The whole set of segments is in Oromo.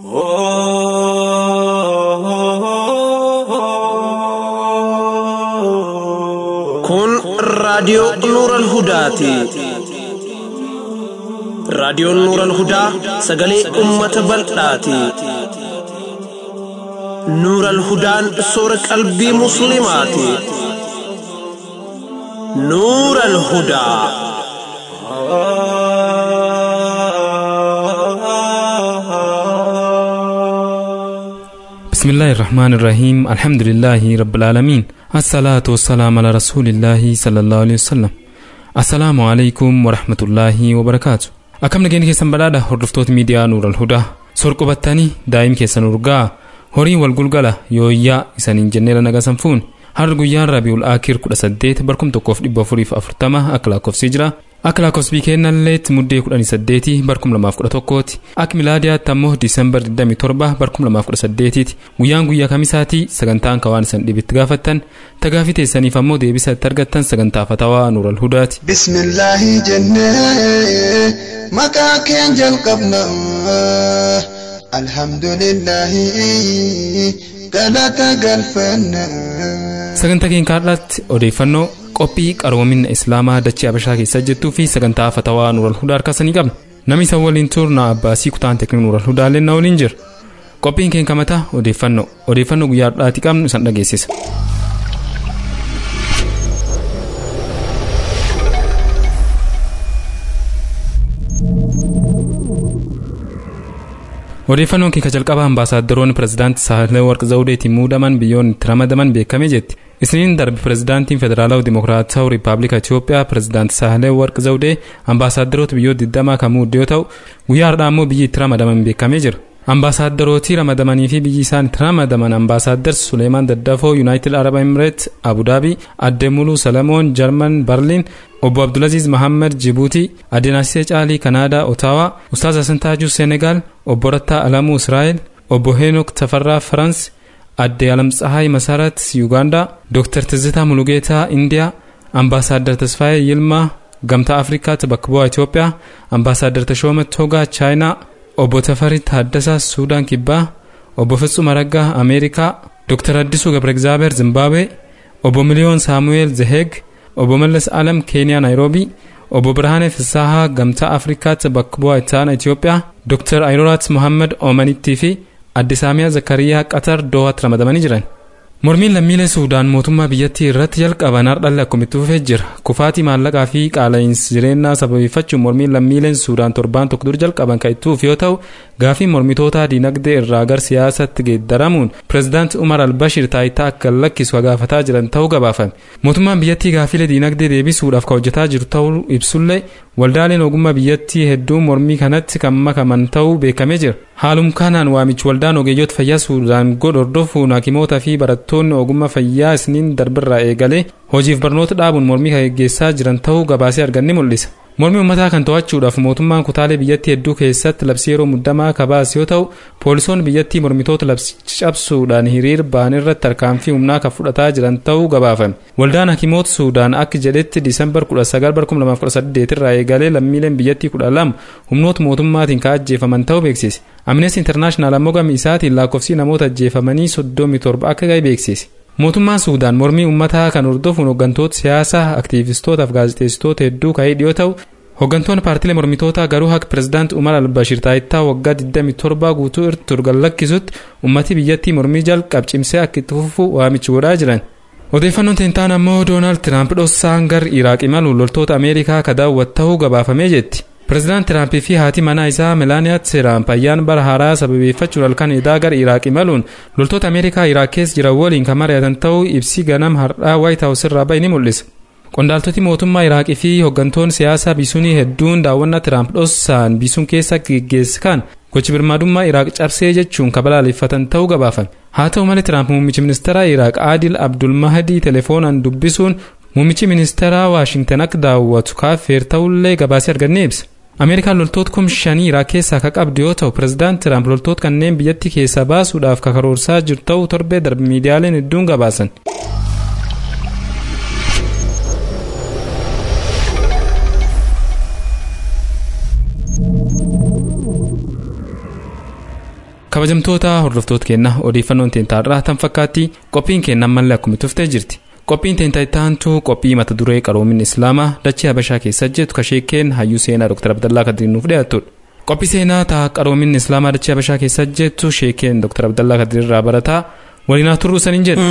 Kun raadiyoo Nuuran Hudaati. Raadiyoon Nuuran Hudaa sagalee uummata bal'aati. Nuuran Hudaan soora qalbii Musliimaati. Nuuran Hudaa. بسم الله الرحمن الرحيم الحمد لله رب العالمين الصلاة والسلام على رسول الله صلى الله عليه وسلم السلام عليكم ورحمة الله وبركاته akkam nageenya keessan badhaadha hordoftoota miidiyaa nuural hudaa sorqubattanii daa'im keessan urgaa horii wal gulgala yooyyaa isaniin jenneera nagasan fuun har'a guyyaan rabiul aakir 18 barkum 1440 akka lakkoofsii jira akka lakkoofsi kennalleetti muddee 18 barkum 2011ti akka milaadiyaatti ammoo diisembar 27 barkum 2018ti guyyaan guyyaa kamisaati sagantaan kawaan isan dhibitti gaafattan tagaafii teessaniif ammoo deebisa itti argattan sagantaa fatawaa nuural hudaati. bismillaahi jennee maqaa keen jalqabna alhamdulillaahi galata galfanna. sagantaa keenya kaadhaatti odeeffannoo qophii qaroominna islaamaa dachee abashaa keessa jirtuu fi sagantaa fatawaa nuural hudaa harkaasanii qabna namni isaan waliin turna abbaasii kutaan teekniik nuural hudaallee na waliin jira qophiin keenya kamataa odeeffannoo odeeffannoo guyyaa har'aati qabnu isan dhageessisa. odeeffannoon keenya jalqabaa ambaasaaddoroonni pirezidaantii saahilee warq zawudeetiin muudaman biyyoonni itti ramadaman beekamee jetti isniin darbe pirezidaantiin federaalawaa dimokiraatawaa riippaabilika itiyoophiyaa pirezidaantii saahilee warq zawudee ambaasaaddoroota biyyoota 20 kan muude yoo ta'u guyyaa har'aa immoo biyyi itti ramadaman beekamee jira ambaasaaddorootii ramadamanii fi biyyi isaan itti ramadaman ambaasaaddar suleemaan daddafoo yuunaayitid arab emireet abudaabii adde muluu salamoon jarman barliin obbo abdulaziz mahammad jibuutii adde naasisee caalii kanaadaa otaawaa ustaaz asantaajuu seenegaal obbo rattaa alamuu israa'el obbo heenok tafarraa farans adde alamtsahaay masarat yuugaandaa dooktar tizitaa mulugeetaa indiyaa ambaasaaddar tasfaayee yilmaa gamtaa afrikaatti bakka bu'aa itiyoophiyaa ambaasaaddar tashooma togaa chaayinaa obbo tafarii taaddasaa suudaan kibbaa obbo fitsum araggaa ameerikaa dooktar addisuu gabra egzaabeer zimbaabuwee obbo miliyoon saamu'eel zeheeg obbo mallas alam keeniyaa naayiroobii obbo birhaanee fisaahaa gamtaa afrikaatti bakka bu'aa ittaana itiyoophiyaa dooktar ayirooraat mohammad oomanittii fi adde saamiyaa zakariyaa qatar doohaatti ramadamanii jiran mormiin lammiilee suudaan mootummaa biyyattii irratti jalqaban hardhalle akkumitti fufee jira kufaatii maallaqaa fi qaala'insi jireenyaa sababeeffachuun mormiin lammiileen suudaan torbaan tokko dur jalqaban kan itti fufe yoo ta'u gaafii mormitootaa diinagdee irraa gar siyaasatti geeddaramuun pireezidaanti umar albashir taayitaa akka lakkisu gaafataa jiran ta'uu gabaafame mootummaan biyyattii gaafilee diinagdee deebisuudhaaf kan hojjetaa jiru ta'uu ibsullee waldaaleen ogummaa biyyattii hedduun mormii kanatti kan makaman ta'uu beekamee jira haalum kanaan waamichi waldaan ogeeyyoota fayyaa suudaan godhu hordofuun hakimootaa fi barattoonni ogummaa fayyaa isniin darbirraa eegalee hojiif barnoota dhaabuun mormii kan geggeessaa jiran ta'uu gabaasee arganni mul'isa. mormii uummataa kan to'achuudhaaf mootummaan kutaalee biyyattii hedduu keessatti labsii yeroo muddamaa kabaas yoo ta'u poolisoonni biyyattii mormitoota labsicha cabsuudhaan hiriir ba'an irratti tarkaanfii humnaa kan fudhataa jiran ta'uu gabaafame waldaan hakimoota suudaan akka jedhetti diisembar 19 irraa eegalee lammiileen biyyattii 12 humnoota mootummaatiin kan ajjeefaman ta'uu beeksise amnesty internaashinaal ammoo gama isaatiin lakkoofsi namoota ajjeefamanii 37 akka ga'e beeksise mootummaan suudaan mormii uummataa kan hordofuun hooggantoota siyaasaa aktiivistootaaf gaazexeessitoota hedduu ka'ee dhiyoo ta'u hooggantoonni paartilee mormitootaa garuu akka pireezidaanti umar albashir taayitaa waggaa 27 guutuu irratti turgan lakkisutti ummati biyyattii mormii jalqab cimsee akka itti fufu waamichi godhaa jiran. odeeffannoon teentaan ammoo doonaald tiraamp dhossaan gar iraaq imaluun loltoota ameerikaa ka daawwatu ta'uu gabaafamee jetti. pireezidaant tiraampii fi haati manaa isaa melaaniyaa tiraamp ayyaana bara haaraa sababeeffachuun halkan edaa gara iraaq imaluun loltoota ameerikaa iraaq keessa jiran waliin kan mari'atan ta'uu ibsi ganam har'aa waayit haawus irraa bahe ni mul'isa. qondaaltoti mootummaa iraaqii fi hooggantoonni siyaasaa bisunii hedduun daawwannaa tiraamp dhossaan bisuun keessa geggeessan gochi birmaadummaa iraaq cabsee jechuun kabalaaleffatan ta'uu gabaafame haa ta'u malee tiraamp muummichi ministeeraa iraaq aadil abdulmahadii telefoonaan dubbisuun muummichi ministeeraa waashingtan akka daawwatu kaafeer ta'ullee gabaasee argannee ibsa. ameerikaan loltoota kum shanii iraaq keessaa ka qabdu yoo ta'u pireezidaant tiraamp loltoota kanneen biyyattii keessaa baasuudhaaf karoorsaa jiru ta'uu torbee darbe miidiyaaleen hedduun gabaasan. kabajamtoota hordoftoota keenya odeeffannoon teentaarraa tan fakkaatti qophiin keenya ammallee akkuma tuftee jirti qophiin teentaa ittaantu qophii mata duree qaroomin islaamaa dachee habashaa keessa jettu kasheekeen hayyuu seenaa dr abdallaa kadirin nuuf dhiyaatudha qophii seenaa ta'a qaroomin islaamaa dachee habashaa keessa jettu sheekeen dr abdallaa kadirirraa barataa waliinaa turruu saniin jedhu.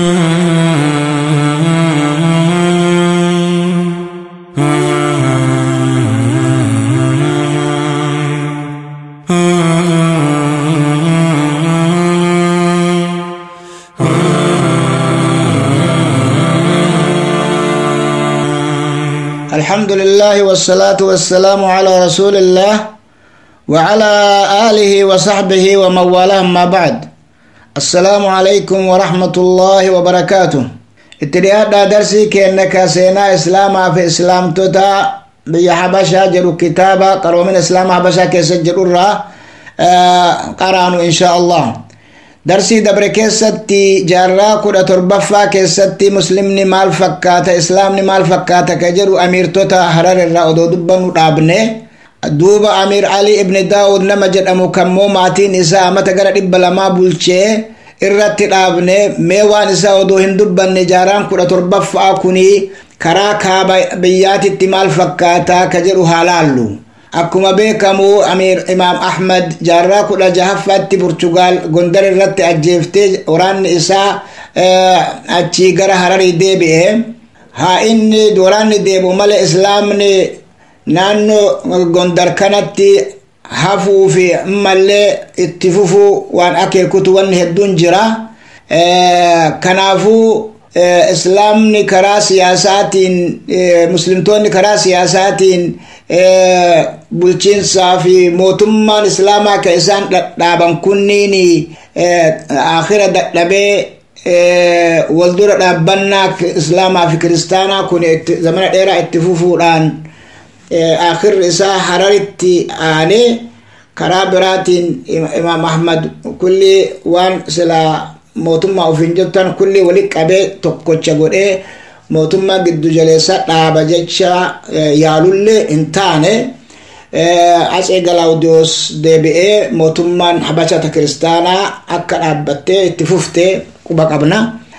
الحمد لله والصلاة والسلام على رسول الله وعلى آله وصحبه ومن والاه ما بعد السلام عليكم ورحمة الله وبركاته اتدياد درسي كأنك سينا إسلاما في إسلام توتا بيا حبشا جرو كتابا قروا من إسلام حبشا كيسجل الرا آه قرانوا إن شاء الله darsii dabre keessatti jaarraa kudha torbaffaa keessatti muslimni maal fakkaata islaamni maal fakkaata ka jedhu amiirtota harar irraa odoo dubbannu dhaabne duuba amiir ali ibni daawud nama jedhamu kammoo maatiin isaa amata gara dhibba lamaa bulchee irratti dhaabne mee waan isaa odoo hin dubbanne jaarraan kudha torbaffaa kuni karaa kaaba biyyaatitti maal fakkaata ka jedhu haa laallu akkuma beekamu amiir imaam ahmad jaarraa kudha jahaffaatti portugaal gondar irratti ajjeeftee waraanni isaa achii gara hararii deebi'e haa inni waraanni deebi'u malee islaamni naannoo gondar kanatti hafuu fi ammallee itti fufuu waan akeekutu wanni hedduun jira kanaafuu islaamni karaa siyaasaatiin muslimtoonni karaa siyaasaatiin bulchiinsaa fi mootummaan islaamaa ka isaan dhadhaaban kunniin akhira dadhabee waldura dhaabbannaa islaamaa fi kiristaanaa kun zamana dheeraa itti fufuudhaan akhirri isaa hararitti aanee karaa biraatiin imaam ahmad kulli waan silaa mootummaa ofiin jettan kulli wali qabee tokkocha godhee mootummaa giddu jaleessa dhaaba jecha yaalullee hin taane atsee galaawudiyoos deebi'ee mootummaan habashata kiristaanaa akka dhaabbattee itti fuftee quba qabna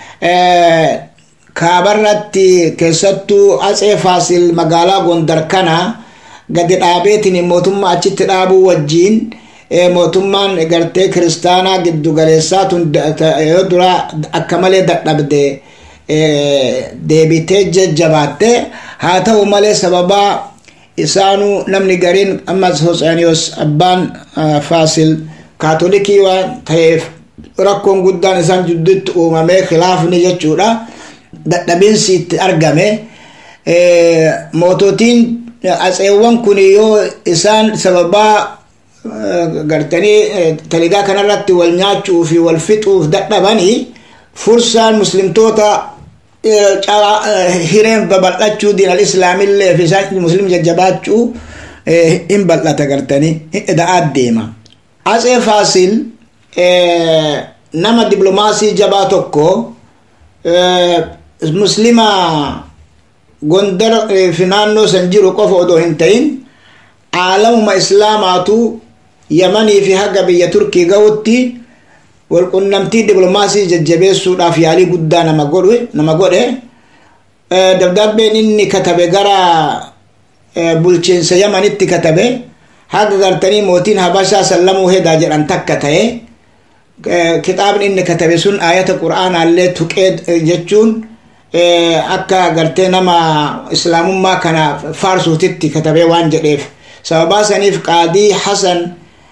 kaabarratti keessattuu atsee faasil magaalaa gondar kana gadi dhaabeetiin mootummaa achitti dhaabuu wajjiin mootummaan gartee kiristaanaa giddu galeessaa tun yoo dura akka malee dadhabde deebitee jajjabaatte haa ta'u malee sababaa isaanuu namni gariin ammas hosaaniyoos abbaan faasil kaatolikii waan ta'eef rakkoon guddaan isaan jidduutti uumamee khilaafni jechuudha dadhabinsi itti argame moototiin atseewwan kun yoo isaan sababaa gartanii taligaa kanarratti wal nyaachuu fi wal fixuuf dadhabanii fursaan muslimtoota hireen babal'achuu diinal islaamillee fi isaan muslim jajjabaachuu hin bal'ata gartanii da'aat deema atsee faasil nama diplomaasii jabaa tokko muslima gondar fi naannoo san jiru qofa odoo hin ta'in aalamuma islaamaatu yamanii fi haga biyya turkii ga'utti walqunnamtii diplomaasii jajjabeessuudhaaf yaalii guddaa nama godhe nama godhe dabdaabbeen inni katabe gara bulchiinsa yamanitti katabe haga gartanii mootiin habashaa sallamuu hedaa jedhan takka ta'e kitaabni inni katabe sun ayata qur'aanaallee tuqee jechuun akka gartee nama islaamummaa kana faarsuutitti katabee waan jedheef sababaa saniif qaadii hasan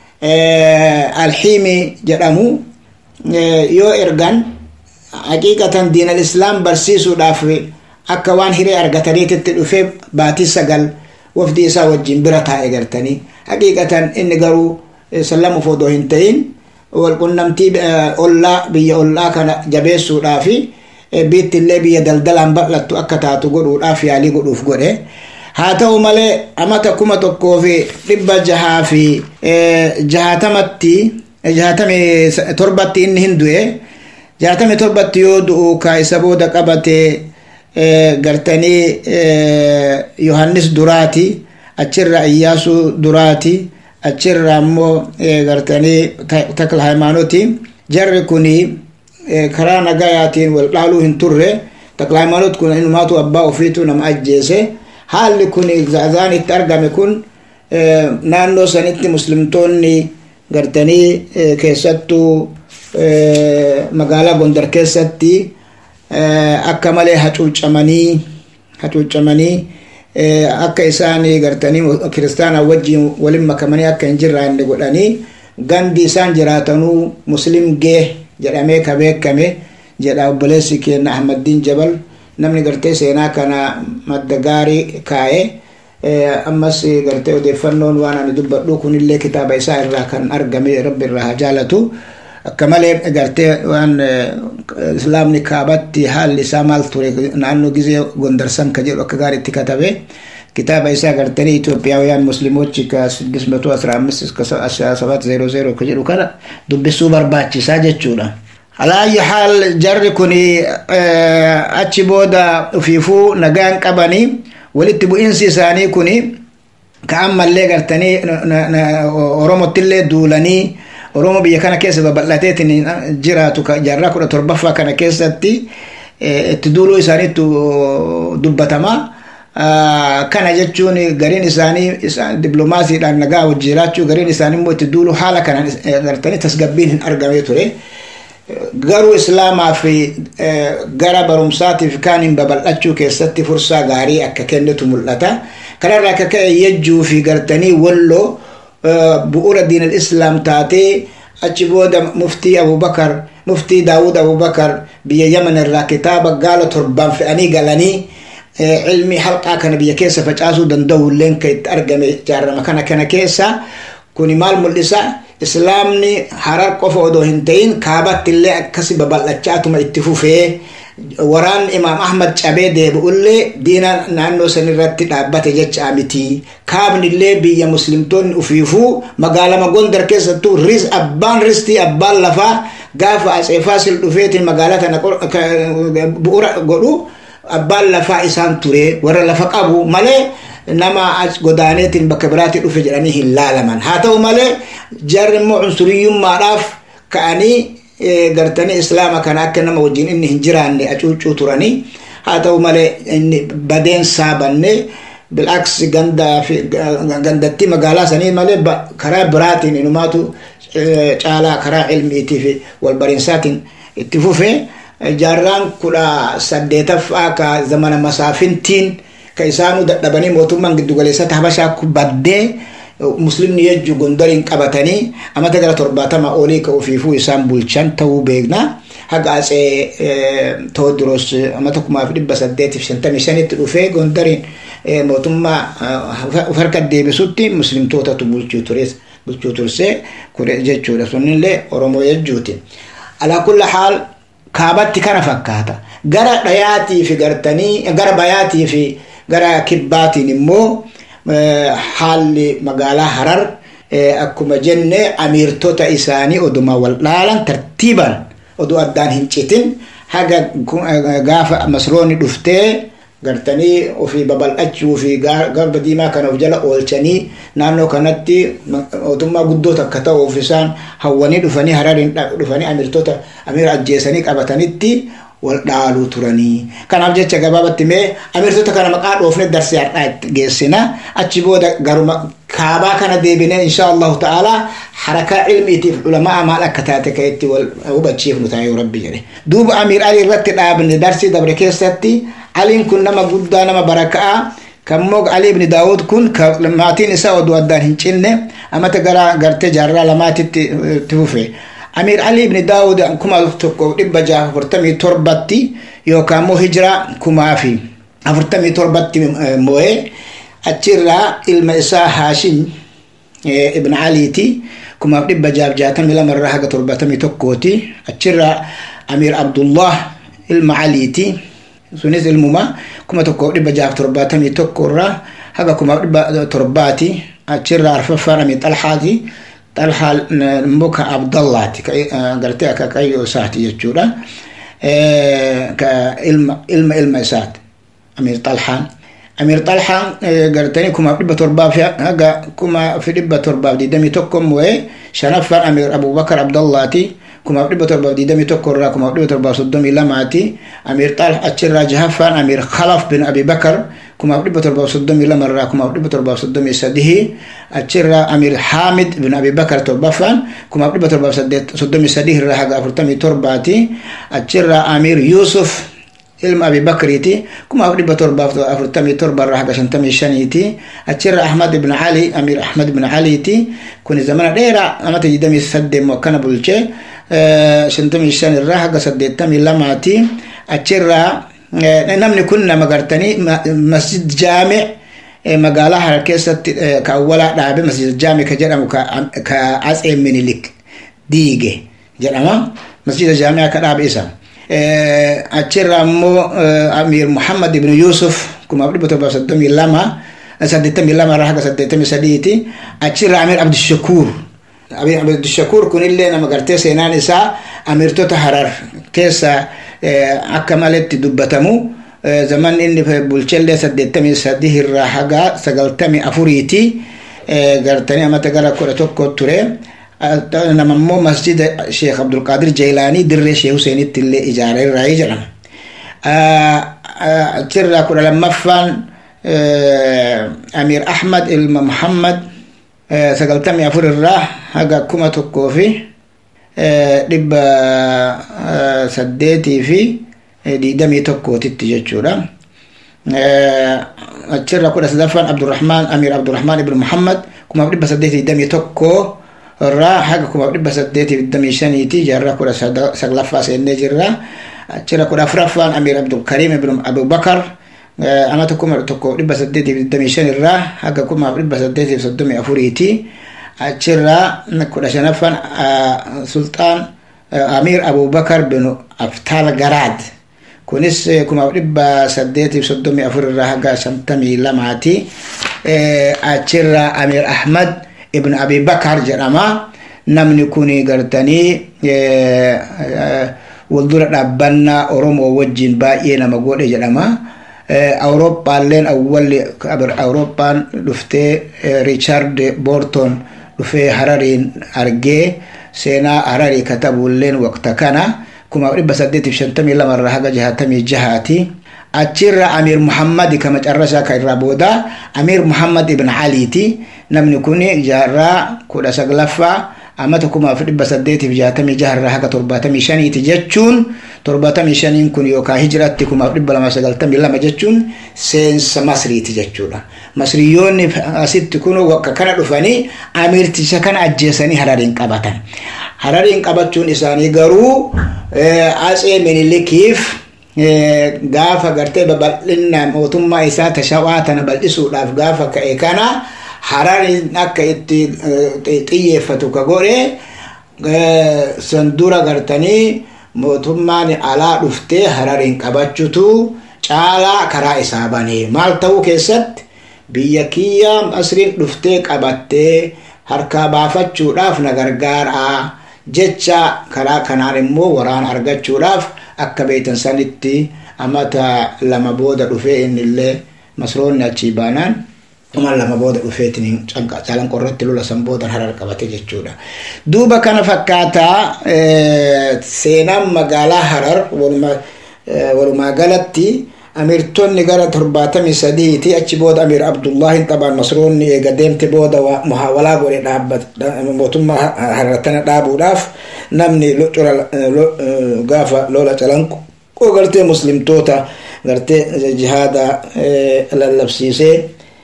alxiimi jedhamu yoo ergan haqiiqatan diinal islaam barsiisuudhaaf akka waan hiree argataniititti dhufee baatii sagal wafdi isaa wajjin bira taa'e gartanii haqiiqatan inni garuu sallamuuf odoo hin ta'in walqunnamtii ollaa biyya ollaa kana jabeessuudhaafi biittillee biyya daldalaan bal'attu akka taatu godhuudhaaf yaalii godhuuf godhe haa ta'u malee amata kuma tokkoo fi dhibba jahaa fi jahaatamatti jahaatami torbatti inni hin du'e jahaatami torbatti yoo du'u ka isa booda qabatee gartanii yohannis duraati achirra iyyaasuu duraati achirraa immoo gartanii takla haymaanuti jarri kuni karaa nagayaatiin wal dhaaluu hin turre takla haymaanut kun inumaatu abbaa ofiitu nama ajjeese haalli kun zaazaan itti argame kun naannoo sanitti muslimtoonni gartanii keessattuu magaalaa gondar keessatti akka malee hacuucamanii hacuucamanii akka isaan gartanii kiristaana wajjin walin makamanii akka hin jirraanne godhanii gandi isaan jiraatanuu muslim gee jedhamee ka beekame jedha obboleessi keenya ahmaddiin jabal namni gartee seenaa kana madda gaarii kaa'e ammas gartee odeeffannoon waan ani dubbadhu kunillee kitaaba isaa irraa kan argame rabbi irraa haa jaalatu akka malee gartee waan islaamni kaabatti haalli isaa maal ture naannoo gizee gondarsan ka jedhu akka gaariitti katabe kitaaba isaa gartanii Itoophiyaawiyaan musliimochi ka 615 iska 700 ka jedhu kana dubbisuu barbaachisaa jechuudha. Alaayi haal jarri kun achi booda ufiifuu nagaan qabanii walitti bu'iinsi isaanii kun ka ammallee gartanii oromottillee duulanii oromo biyya kana keessa babal'ateetiin jiraatu jaarraa kudha torbaffaa kana keessatti itti duuluu isaaniitu dubbatama. kana jechuun gariin isaanii diplomaasiidhaan nagaa wajji jiraachuu gariin isaanii immoo itti duulu haala kanaan gartanii tasgabbiin hin argamee ture. Garuu islaamaa fi gara barumsaatiif kaaniin babal'achuu keessatti fursaa gaarii akka kennitu mul'ata. Kanarraa akka ka'e yejjuu fi gartanii walloo bu'uura diinal islaam taatee achi booda muftii abubakar muftii daawud abubakar biyya yaman irraa kitaaba gaala torbaan fe'anii galanii ilmi halqaa kana biyya keessa facaasuu danda'u illeen kan itti argame jaarrama kana kana keessa kuni maal mul'isa islaamni harar qofa odoo hin ta'in kaabatti illee akkasi babal'achaatuma itti fufee waraan imaam ahmad cabee deebi'ullee diina naannoo san irratti dhaabbate jecha miti kaabni illee biyya muslimtoonni ufiifuu magaalama gondar keessattuu ris abbaan ristii abbaan lafaa gaafa atsee faasil dhufeetiin magaalaa tana bu'uura godhu abbaan lafaa isaan ture warra lafa qabu malee nama godaaneetiin bakka biraatti dhufe jedhanii hin laalaman haa ta'u malee jarri immoo cunsuriyyummaadhaaf ka'anii gartanii islaama kana akka nama wajjin inni hin jiraanne acuucuu turanii haa ta'u malee inni badeen saabanne bil'aaks gandattii magaalaa sanii malee karaa biraatiin inumaatu caalaa karaa ilmiitii fi walbariinsaatiin itti fufe jaarraan kudha saddeetaffaa ka zamana masaafintiin ka isaanuu dadhabanii mootummaan giddugaleessatti habashaa baddee muslimni yejju gondariin qabatanii amata gara torbaatama olii ka ofiifuu isaan bulchan ta'uu beekna haga atsee tewoodiroos amata kumaaf dhibba saddeetiif shantamii shanitti dhufee gondariin mootummaa harka deebisutti muslimtootatu bulchuu ture bulchuu tursee kure jechuudha sunillee oromoo yejjuuti alaa kulli haal kaabatti kana fakkaata gara dhayaatii fi gartanii gara bayaatii fi gara kibbaatiin immoo haalli magaalaa harar akkuma jenne amiirtota isaanii oduma wal dhaalan tartiiban oduu addaan hin citin haga gaafa masroonni dhuftee gartanii ofii babal'achuu fi garba diimaa kana of jala oolchanii naannoo kanatti mootummaa guddoo takka ta'uuf isaan hawwanii dhufanii harariin dhufanii amiirtota amiira ajjeesanii qabatanitti wal dhaaluu turanii kanaaf jecha gabaabatti mee amiirtota kana maqaa dhoofne darsee har'aa geessina achi booda garuma kaabaa kana deebinee insha allahu ta'ala harakaa ilmiitiif ulamaa maal akka taate ka itti wal hubachiifnu ta'a yoo rabbi jedhe duuba amiir ali irratti dhaabne darsii dabre keessatti aliin kun nama guddaa nama baraka'a kammoo ali ibni daawud kun maatiin isaa oduu addaan hin cinne amata gara gartee jaarraa lamaatitti itti fufe amir ali ibni daawud kuma tokko dhibba jaha afurtamii torbatti yookaan immoo hijiraa kumaa fi afurtamii torbatti moo'ee achirraa ilma isaa haashim ibn aliiti kumaaf dhibba jaaf jaatamii lama irraa haga torbatamii tokkooti achirraa amir abdullah ilma aliiti sunis ilmuma kuma tokko dhibba jaaf torbaatamii tokko irraa haga kumaaf dhibba torbaati achirraa arfaffaan amir xalhaati xalhaa immoo ka abdallaati gartee akka qayyoo isaati jechuudha ka ilma ilma ilma isaati amir xalhaan amir xalhaan gartanii kumaaf dhibba torbaaf haga kuma fi dhibba torbaaf digdamii tokko moo'ee shanaffaan amir abubakar abdallaati kumaaf dhibba torbaaf digdamii tokko irraa kumaaf dhibba torbaaf soddomii lamaati amir xalh achirraa jahaffaan amir khalaf bin abi bakar kumaaf dhibba torbaaf soddomii lama irraa kumaaf dhibba torbaaf soddomii sadii achirraa amir haamid bin abi bakar torbaffaan kumaaf dhibba torbaaf soddomii sadii irraa haga afurtamii torbaati achirraa amir yusuf ilma abi bakriiti kumaaf dhibba torbaaf afurtamii torba irraa haga shantamii shaniiti achirra ahmad ibn ali amir ahmad ibn aliiti kuni zamana dheeraa amata digdamii saddeet akkana bulche shantamii shan irraa haga saddeettamii lamaati achirraa namni kun nama gartanii masjid jaame magaalaa harar keessatti ka awwalaa dhaabe masjid jaame ka jedhamu ka atsee minilik diige jedhama masjida jaamea ka dhaabe isa achirraa ammoo amir muhammad ibn yusuf kumaaf dhibba torbaaf soddomii lama saddeettamii lama irraa haga saddeettamii sadiiti achirraa amir abdishakuur amir abdishakuur kunillee nama gartee seenaan isaa amirtota harar keessa akka maletti dubbatamu zaman inni bulchellee saddeettamii sadii irraa haga sagaltamii afuriiti gartanii amata gara kudha tokko ture nama immoo masjida sheekh abdulqaadir jaylaanii dirree sheekh huseenitti illee ijaareerraa jedhama achirraa kudha lammaffaan amir ahmad ilma muhammad sagaltamii afur irraa haga kuma tokkoo fi dhibba saddeetii fi digdamii tokkootitti jechuudha achirra kudha sadaffaan abdurrahmaan amir abdurrahmaan ibn muhammad kumaaf dhibba saddeetii digdamii tokkoo irraa haga kumaaf dhibba saddeetii digdamii shaniiti jaarraa kudha saglaffaa seennee jirra achirra kudha afuraffaan amir abdulkariim ibn abubakar amata kuma tokko dhibba saddeetiif digdamii shan irraa haga kumaaf dhibba saddeetiif soddomii afuriiti achirraa kudha shanaffaan sulxaan amir abubakar bin aftaal garaad kunis kumaaf dhibba saddeetiif soddomii afur irraa haga shantamii lamaati achirraa amir ahmad ibn abi bakar jedhama namni kun gartanii waldura dhaabbannaa oromoo wajjin baay'ee nama godhe jedhama awurooppaalleen awwalli awurooppaan dhuftee riichaard boorton dhufee harariin argee seenaa hararii katabuulleen waqta kana kuma dhibba saddeetiif shantamii lama irraa haga jahatamii jahaati achirra amir muhammad kama carrasaa ka irraa booda amir muhammad ibn aliiti namni kun jaarraa kudha saglaffaa amata kumaaf dhibba saddeetiif jaatamii jaharraa haga torbaatamii shaniiti jechuun torbaatamii shaniin kun yookaan hijiratti kumaaf dhibba lama sagaltamii lama jechuun seensa masriiti jechuudha masriyoonni asitti kun wakka kana dhufanii amirticha kana ajjeesanii harariin qabatan harariin qabachuun isaanii garuu atsee minilikiif gaafa gartee babal'inna mootummaa isaa tashawaa tana bal'isuudhaaf gaafa ka'e kana harariin akka itti xiyyeeffatu ka godhe san dura gartanii mootummaan alaa dhuftee harariin qabachutu caalaa karaa isaa banee maal ta'uu keessatti biyya kiyya masriin dhuftee qabattee harkaa baafachuudhaaf na gargaaraa jecha karaa kanaan immoo waraana argachuudhaaf akka beeytan sanitti amata lama booda dhufee innillee masroonni achii baanaan uma lama booda dhufeetiin calan qorratti lola san boodan harar qabate jechuudha duuba kana fakkaataa seenaan magaalaa harar walumaa galatti amirtonni gara torbaatamii sadiiti achi booda amir abdullaahin xabaan masroonni eega deemte booda muhaawalaa godhe mootummaa harartana dhaabuudhaaf namni gaafa lola calanqoo gartee muslimtoota gartee jihaada lallabsiisee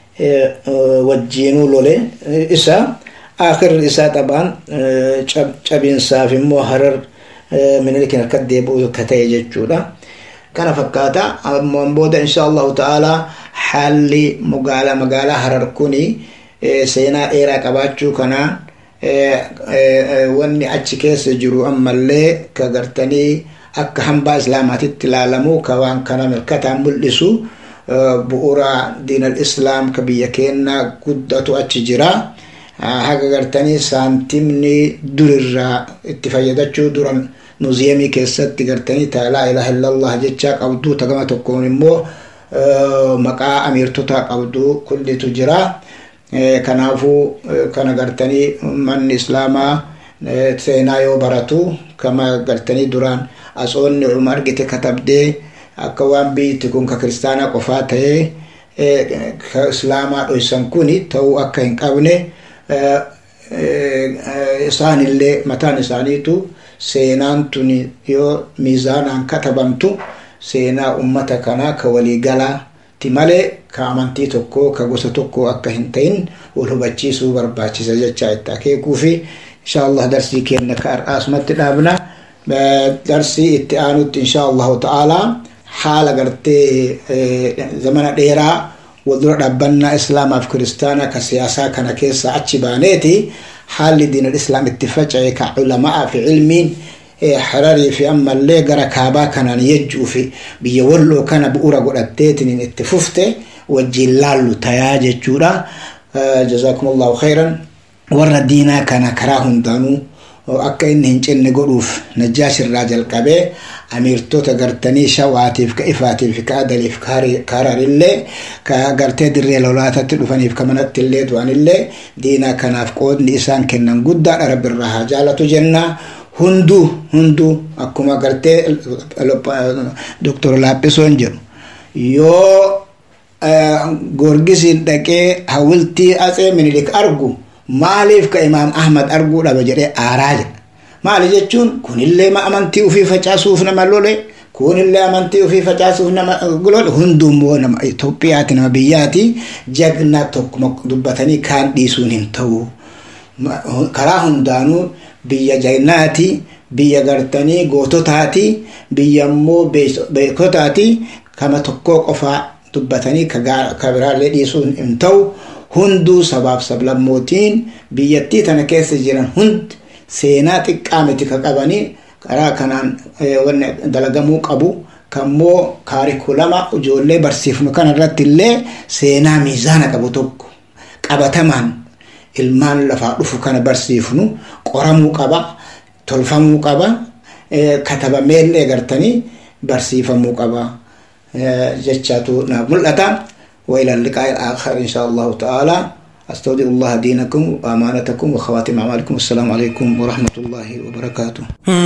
wajjiinuu lole isa akhirri isaa xabaan cabinsaaf immoo harar minilikin akka deebi'u akka ta'e jechuudha kana fakkaata ammoo booda insha allahu ta'ala haalli magaalaa magaalaa harar kuni seenaa dheeraa qabaachuu kanaan wanni achi keessa jiru ammallee ka gartanii akka hambaa islaamaatitti ilaalamu ka waan kana mirkataan mul'isu bu'uura diinal islaam ka biyya keenya guddatu achi jira haga gartanii saantimni durirraa itti fayyadachuu duran muuziyamii keessatti gartanii ta laa ilaha illallah jechaa qabdu ta gama tokkoon immoo maqaa amiirtota qabdu kullitu jira kanaafuu kana gartanii manni islaamaa seenaa yoo baratu kama gartanii duraan asoonni uma argite katabdee akka waan biyyatti kun ka kiristaanaa qofaa ta'ee ka islaamaa dhoysan kuni ta'uu akka hin qabne isaanillee mataan isaaniitu seenaan tuni yoo miizaanaan katabamtu seenaa ummata kanaa ka waliigalaati malee ka amantii tokko ka gosa tokko akka hin ta'in wal hubachiisuu barbaachisa jecha itti akeekuu fi insha allah darsii keenya ka har'aasumatti dhaabna darsii itti aanutti insha allahu ta'aalaa haala gartee zamana dheeraa waldura dhaabbannaa islaamaaf kiristaanaa ka siyaasaa kana keessa achi baaneeti haalli diinal islaam itti faca'e ka culamaa fi cilmiin hararii fi ammallee gara kaabaa kanaan yejjuu fi biyya walloo kana bu'uura godhatteetiin itti fufte wajjiin laallu tayaa jechuudha jazaakum allahu khayran warra diinaa kana karaa hundaanuu akka inni hin cinne godhuuf najjaash irraa jalqabee amiirtota gartanii shawaatiif ka ifaatiif ka adaliif ka hararillee ka gartee dirree lolaatatti dhufaniif ka manatti illee du'anillee diinaa kanaaf qoodni isaan kennan guddaadha rabbirraa haa jaalatu jennaa hunduu hunduu akkuma gartee doktor laaphisoon jedhu yoo gorgisiin dhaqee hawiltii atsee minilik argu maaliif ka imaam ahmad arguu dhaba jedhee aaraa jedha maali jechuun kunillee amantii ufii facaasuuf nama lole kunillee amantii ufii facaasuuf nama lole hundummoo nama Itoophiyaati nama biyyaati jagna tokkuma dubbatanii kaan dhiisuun hin ta'u karaa hundaanuu biyya jagnaati biyya gartanii goototaati biyya immoo beekotaati kama tokkoo qofaa dubbatanii ka biraallee dhiisuun hin ta'u hunduu sabaaf sablammootiin biyyattii tana keessa jiran hundi seenaa xiqqaa miti ka qabanii karaa kanaan wanni dalagamuu qabu kammoo kaarikulama ijoollee barsiifnu kana irratti illee seenaa miizaana qabu tokko qabatamaan ilmaan lafaa dhufu kana barsiifnu qoramuu qaba tolfamuu qaba katabameellee gartanii barsiifamuu qaba jechaatu naaf mul'ata. وإلى اللقاء الآخر إن شاء الله تعالى أستودع الله دينكم وأمانتكم وخواتم أعمالكم والسلام عليكم ورحمة الله وبركاته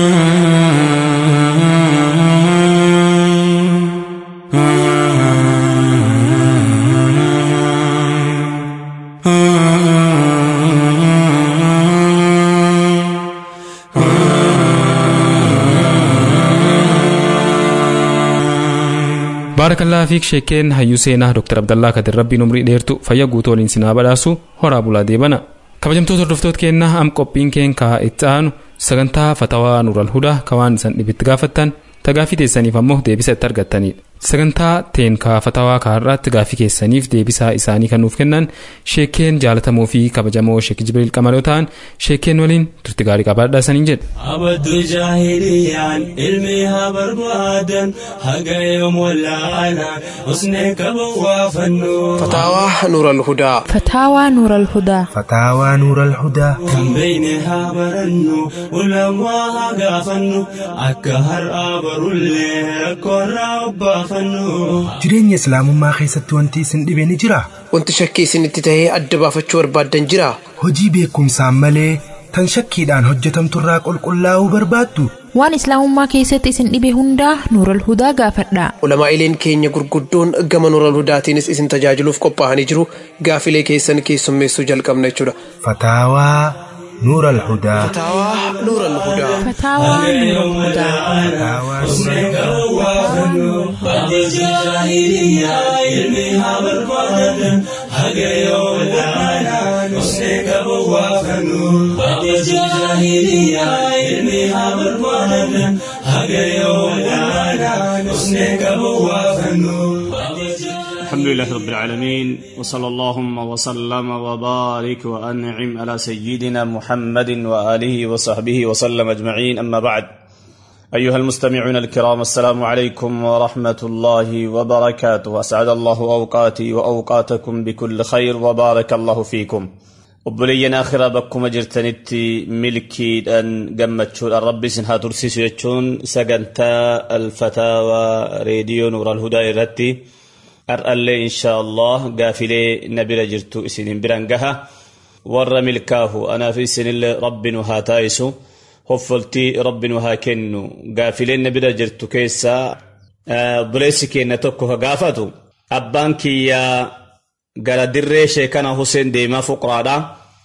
baarakallaa fiik sheekeen hayyuu seenaa dr abdallaa kadir rabbiin umrii dheertu fayya guutuu waliin sinaa badhaasu horaa bulaa deebana kabajamtoota hordoftoota keenna am qophiin keen kaa itti aanu sagantaa fatawaa nuural hudaa ka waan isan dhibitti gaafattan tagaafii teessaniif ammoo deebisa itti argattanidha sagantaa teen kaa fatawaa kaarraatti gaafii keessaniif deebisaa isaanii kan nuuf kennan sheekeen jaalatamoo fi kabajamoo sheek jibriil qamaloo ta'an sheekeen waliin turti gaarii qabaadhaa saniin jedhe abaddu jaahiliyaan ilmi haa barbaadan haga yoom wallaalaan usnee qaban waa fannu فتاوى نور الهدى فتاوى نور الهدى فتاوى نور الهدى kan beeyne haa barannu ulamaa haa gaafannu akka har'aa barullee rakkoorraa obbaafannu jireenya islaamummaa keessatti wanti isin dhibe ni jira wanti shakkii isinitti tahee adda baafachuu barbaaddan jira hojii beekumsaan malee tan shakkiidhaan hojjetamturraa qulqullaa'uu barbaaddu waan islaamummaa keessatti isin dhibe hundaa nuural hudaa gaafadhaa ulamaa'ileen keenya gurguddoon gama nuural hudaatiinis isin tajaajiluuf qophaa'anii jiru gaafilee keessan keessummeessuu jalqabna jechuudha fataawaa nuur alhudaa fataawaa nuura alhudaa فتاوى نور الهدى الحمد لله رب العالمين وصلى اللهم وسلم وبارك وأنعم على سيدنا محمد وآله وصحبه وسلم أجمعين أما بعد أيها المستمعون الكرام السلام عليكم ورحمة الله وبركاته أسعد الله أوقاتي وأوقاتكم بكل خير وبارك الله فيكم obboleeyyan akhiraa bakkuma jirtanitti milkiidhaan gammachuudhaan rabbi isin haa tursiisu jechuun sagantaa alfataawaa reediyoo nuural hudaa irratti ar'allee inshaa allah gaafilee na bira jirtu isinin biran gaha warra milkaahu anaaf isinillee rabbi nu haa taa'isu hoffoltii rabbi nu haa kennu gaafileen na bira jirtu keessaa obboleessi keenya tokko ka gaafatu abbaan kiyyaa gara dirree sheekana Hussein deemaa fuqraadha.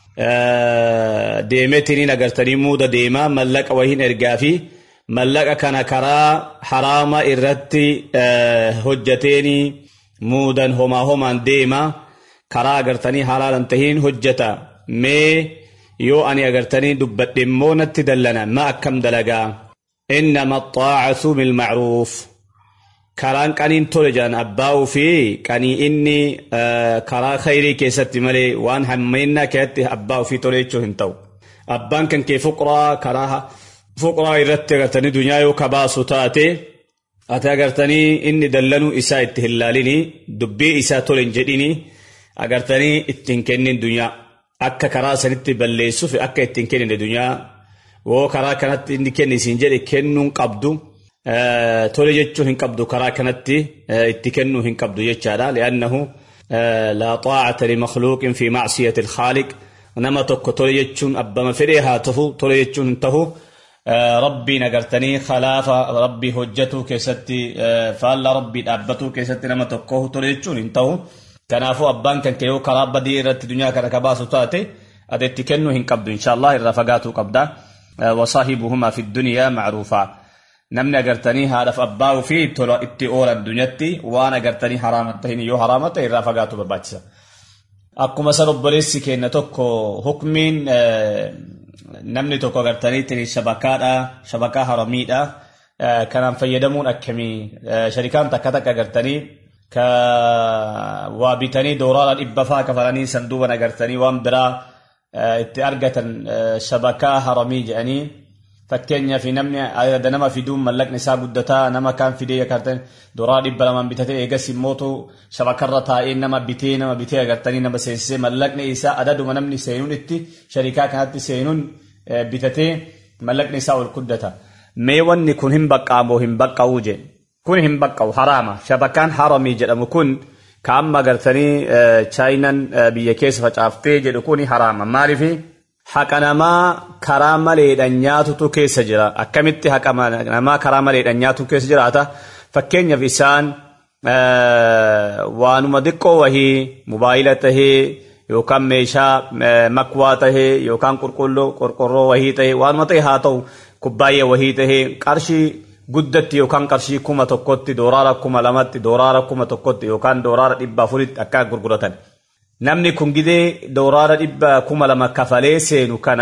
Deemetiniin agartanii muuda deemaa mallaqa wahiin ergaa fi mallaqa kana karaa haraama irratti hojjateeni muudan homaa homaan deema karaa agartanii halaalan tahiin hojjata mee yoo ani agartanii dubbadhe immoo natti dallana ma akkam dalagaa innama xaacatu bilmacruuf karaan qaniin tole jedhan abbaa'uu fi qanii inni karaa khayrii keessatti malee waan hammeennaa keessatti abbaa'uu fi tole jechuu hin ta'u. Abbaan kan kee fuqraa karaa fuqraa irratti agartanii dunyaa yoo kabaasu taate ati agartanii inni dallanuu isaa itti hin laalini dubbii isaa tole hin jedhini agartanii ittiin kennin dunyaa akka karaa sanitti balleessuuf akka ittiin kennine dunyaa woo karaa kanatti inni kenni isiin jedhe kennuun qabdu. tole jechuu hin qabdu karaa kanatti itti kennuu hin qabdu jechaadha li'annahu laa xaacata limakhluuqin fi macsiyati alkhaaliq nama tokko tole jechuun abbama fedhee haa tahu tole jechuun hin tahu rabbiin agartanii khilaafa rabbii hojjatuu keessatti faalla rabbii dhaabbatuu keessatti nama tokko tole jechuun hin tahu kanaafuu abbaan kan kee yoo karaa badii irratti dunyaa kana kabaasu taate ati itti kennuu hin qabdu inshaallah irraa fagaatuu qabda wasaahibuhumaa fi dunyaa macruufaa namni agartanii haadhaaf abbaa ofii tola itti oolan dunyatti waan agartanii haraama tahin yoo haraama ta'e irraa fagaatu barbaachisa. Akkuma san obboleessi keenya tokko hukmiin namni tokko agartanii shabakaadha shabakaa haramiidha kanaan fayyadamuun akkamii sharikaan takka takka agartanii ka waa bitanii dooraadha dhibba faa kafalanii sanduuban agartanii waan biraa itti argatan shabakaa haramii jedhanii fakkeenyaaf namni adda nama fiduun mallaqni isaa guddataa nama kaan fidee agartan dooraa dhibba lamaan bitatee eegas immootu shabakarra taa'ee nama bitee nama bitee agartanii nama seensisee mallaqni isaa adaduma namni seenuun itti sharikaa kanatti seenuun bitatee mallaqni isaa ol guddata. Mee wanni kun hin baqqaamoo hin baqqa'uu je kun hin baqqa'u haraama shabakaan haramii jedhamu kun ka amma agartanii chaayinan biyya keessa facaaftee jedhu kun haraama maaliifii haqa namaa karaa maleedhaan nyaatutu keessa jira akkamitti haqa namaa karaa maleedhaan nyaatu keessa jiraata fakkeenyaaf isaan waanuma xiqqoo wahii mobaayila tahee yookaan meeshaa makwaa tahee yookaan qulqulluu qorqorroo wahii tahee waanuma ta'e haa ta'u kubbaayya wahii tahee qarshii guddatti yookaan qarshii kuma tokkotti dooraara kuma lamatti dooraara kuma tokkotti yookaan dooraara dhibba afuritti akka gurguratan. namni kun gidee dooraara dhibba kuma lama kafalee seenu kana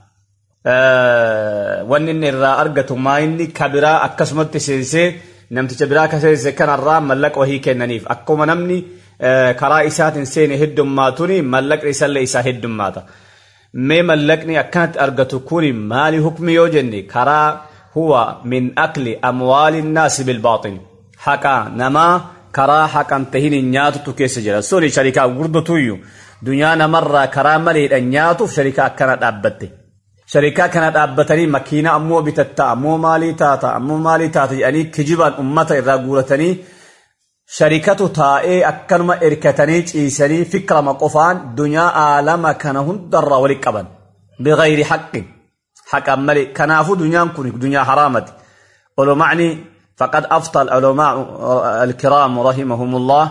wanni inni irraa argatu maa inni kabiraa akkasumatti seensee namticha biraa ka seense kanarraa mallaqa wahii kennaniif akkuma namni karaa isaatiin seene heddummaatuni mallaqni isallee isaa heddummaata. Mee mallaqni akkanatti argatu kuni maali hukmi yoo jenne karaa huwa min akli amwaali naasi bilbaaxin haqa namaa karaa haqan tahin nyaatutu keessa jira suni sharikaa gurguddotuyyu dunyaa namarraa karaa maleedhaan nyaatuuf sharikaa akkana dhaabbatte sharikaa kana dhaabbatanii makiina ammoo bitatta ammoo maalii taata ammoo maalii taata jedhanii kijibaan ummata irraa guuratanii sharikatu taa'ee akkanuma erkatanii ciisanii fikrama qofaan dunyaa aalama kana hundarraa wali qaban bigayri haqqin haqan malee kanaafuu dunyaan kun dunyaa haraamati olomacni فقد أفتى العلماء الكرام رحمهم الله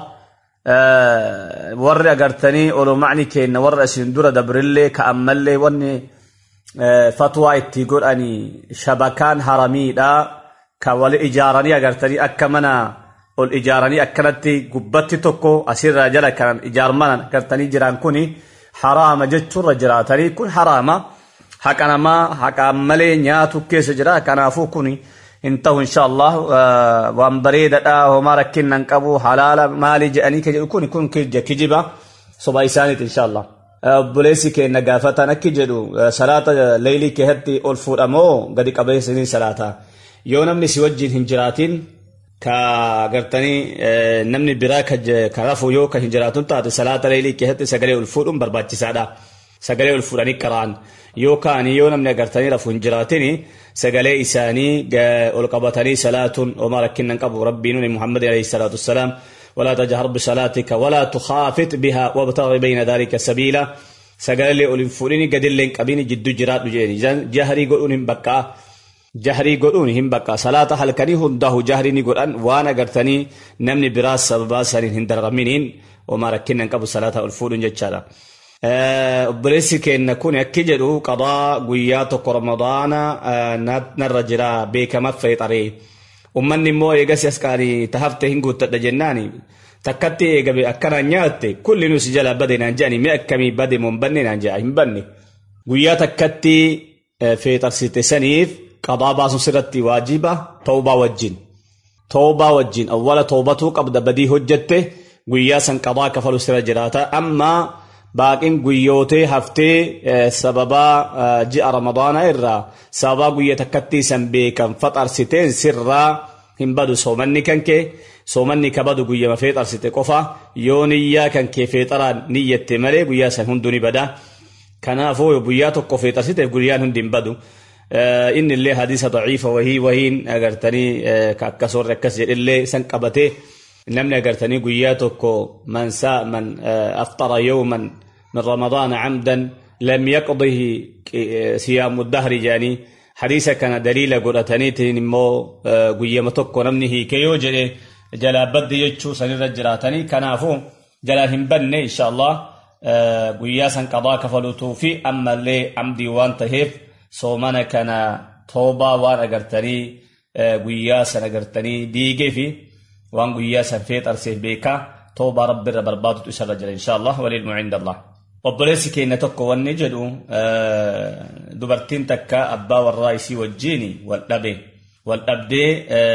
ور أقرتني أولو معني كين ور أسندورة دبرلي كأملي وني فتوى اتقول أني شبكان هرمي دا كوالي إجاراني أقرتني أكمنا الإجاراني أكنتي قبتي توكو أسير رجلا كان إجارمانا أقرتني جران كوني حرام جتشور جراتني كن حرام حكنا ما حكا أملي نياتو كيس جرا كنافو كوني intahu insha allah waan bareedadha homaa rakkinnan qabu halaala maali jedhanii ka jedhu kun kun kijiba soba isaaniiti insha allah obboleessi keenya gaafatan akki jedhu salaata leylii keessatti ol fuudhamoo gadi qabeessanii salaata yoo namni si wajjin hin jiraatin ka gartanii namni biraa ka rafu yoo ka hin jiraatun taate salaata leylii keessatti sagalee ol fuudhuun barbaachisaadha sagalee ol fuudhanii qara'an yookaan yoo namni agartanii rafu hin jiraatini sagalee isaanii ol qabatanii salaatuun homaa rakkinnan qabu rabbiin muhammadin alayhi salaatu wassalaam ولا تجهر بصلاتك ولا تخافت بها وابتغ بين ذلك سبيلا سقال لي أولي فوريني قد اللين قبيني جدو جرات جيني جهري قولون هم بقى جهري قولون هم بقى صلاة حلقني هنده جهري نقولان وانا قرتني نمني براس سببا سارين هندر غمينين وما ركنا نقبو صلاة الفورين جتشارا obboleessi keenna kun akki jedhu qadaa guyyaa tokko ramadaana narra jira beekama feexaree ummanni immoo eegasi as qaanii tahafte hin guuttadha jennaani takkatti eegabe akkanaan nyaatte kulli nusi jala bade naan jedhani mi akkamii bade moon banne naan jedha hin banne guyyaa takkatti feexarsite saniif qadaa baasuun sirratti waajiba toobaa wajjin toobaa wajjin awwala toobatuu qabda badii hojjette guyyaa san qadaa kafalu sira jiraata ammaa baaqiin guyyootee haftee sababaa ji'a ramadaana irraa sababaa guyya takkatti san beekan faxarsiteen sirraa hin badu soomanni kan kee soomanni ka badu guyyama feexarsite qofa yoo niyyaa kan kee feexaraan niyyatte malee guyyaa san hundu ni bada kanaafuu guyyaa tokko feexarsiteef guyyaan hundi hin badu inni illee hadiisa daciifa wahii wahiin agartanii akkasoorre akkas jedhillee san qabatee namni agartanii guyyaa tokko man saa man aftara yawman min ramadaana camdan lam yaqdihi siyaamu dahri jaanii hadiisa kana daliila godhataniitiin immoo guyyama tokko namni hiike yoo jedhe jalaa badde jechuu sanirra jiraatanii kanaafuu jalaa hin banne insha allah guyyaa san qadaa kafaluutuu fi ammallee amdii waan taheef soomana kana toobaa waan agartanii guyyaa san agartanii diigee fi waan guyyaa san feexarseef beekaa toobaa rabbiirra barbaadutu isarra jira insha allah walilmu cinda allah obboleessi keenya tokko wanni jedhu dubartiin takka abbaa warraa isii wajjiini wal dhabe wal dhabdee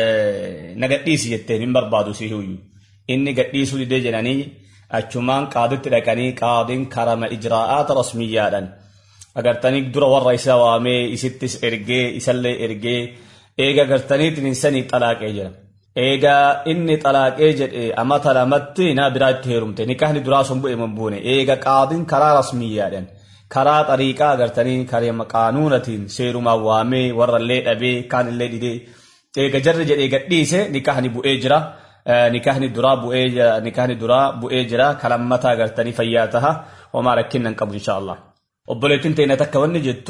na gadhiisi jetteen hin barbaadu si huyyu inni gadhiisuu didee jedhanii achumaan qaaditti dhaqanii qaadiin karama ijraa'aata rasmiyyaadhan agartanii dura warra isaa waamee isittis ergee isallee ergee eega agartaniitiin sanii xalaaqee jira eegaa inni xalaaqee jedhe amata lamatti naa biraa itti heerumte nikahni duraa sun bu'e mun buune eega qaadiin karaa rasmiyyaadhan karaa xariiqaa agartanii kareema qaanuunatiin seerumaan waamee warrallee dhabee kaanillee dhidee eega jarri jedhee gadhiise nikahni bu'ee jira nikahni duraa bu'ee jira nikahni duraa bu'ee jira kalammata agartanii fayyaa taha homaa rakkinnan qabu insha Allah obboleettiin teenya takka wanni jettu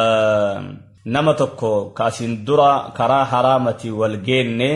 nama tokko kaasiin dura karaa haraamati wal geenne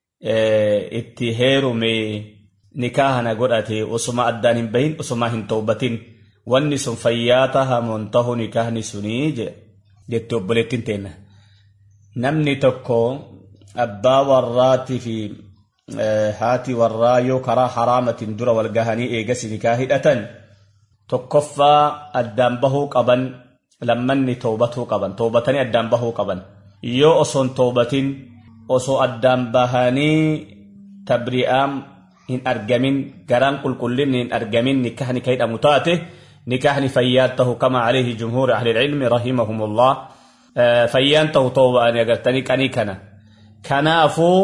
itti heerume nikaahana godhate osuma addaan hin bahin osuma hin toobatin wanni sun fayyaa tahamuun tahu nikaahni sunii jette obboleettiin teenya namni tokko abbaa warraatii fi haati warraa yoo karaa haraamatiin dura wal gahanii eegasi nikaa hidhatan tokkoffaa addaan bahuu qaban lammanni toobatuu qaban toobatanii addaan bahuu qaban yoo osoon toobatin osoo addaan bahanii tabri'aan hin argamin garaan qulqullinni hin argamin nikahni ka hidhamu taate nikahni fayyaan tahu kama alayhi jumhuuri ahli ilmi rahimahumullah fayyaan tahu tooba'anii agartanii qanii kana kanaafuu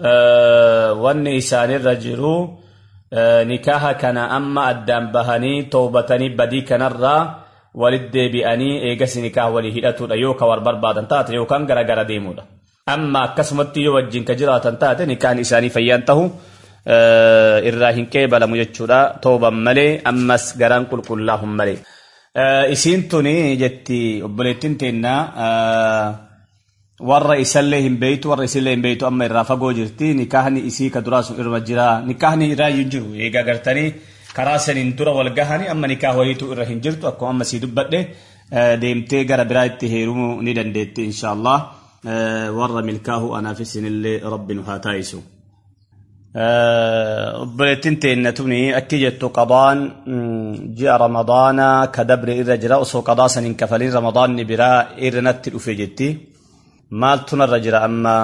wanni isaanirra jiru nikaha kana amma addaan bahanii toobatanii badii kanarraa walit deebi'anii eegas nikaha walii hidhatudha yoo ka war barbaadan taate yookaan gara gara deemudha amma akkasumatti yoo wajjin ka jiraatan taate nikaan isaanii fayyaan tahu irraa hin qeebalamu jechuudha tooban malee ammas garaan qulqullaahun malee isiin tuni jetti obboleettiin teennaa warra isallee hin beeytu warra isillee hin beeytu amma irraa fagoo jirti nikaahni isii ka duraa sun irra jira nikaahni irraa hin jiru eegaa gartanii karaa saniin dura wal gahanii amma nikaah wayiitu irra hin jirtu akkuma amma sii dubbadhe deemtee gara biraa itti heerumuu ni dandeetti insha Allah warra milkaahu anaaf isinillee rabbi nu haa taa'isu. obboleettiin teenna tuni akki jettu qadaan ji'a ramadaanaa ka dabre irra jira osoo qadaa san hin kafalin ramadaanni biraa irra natti dhufe jetti. maaltu narra jira amma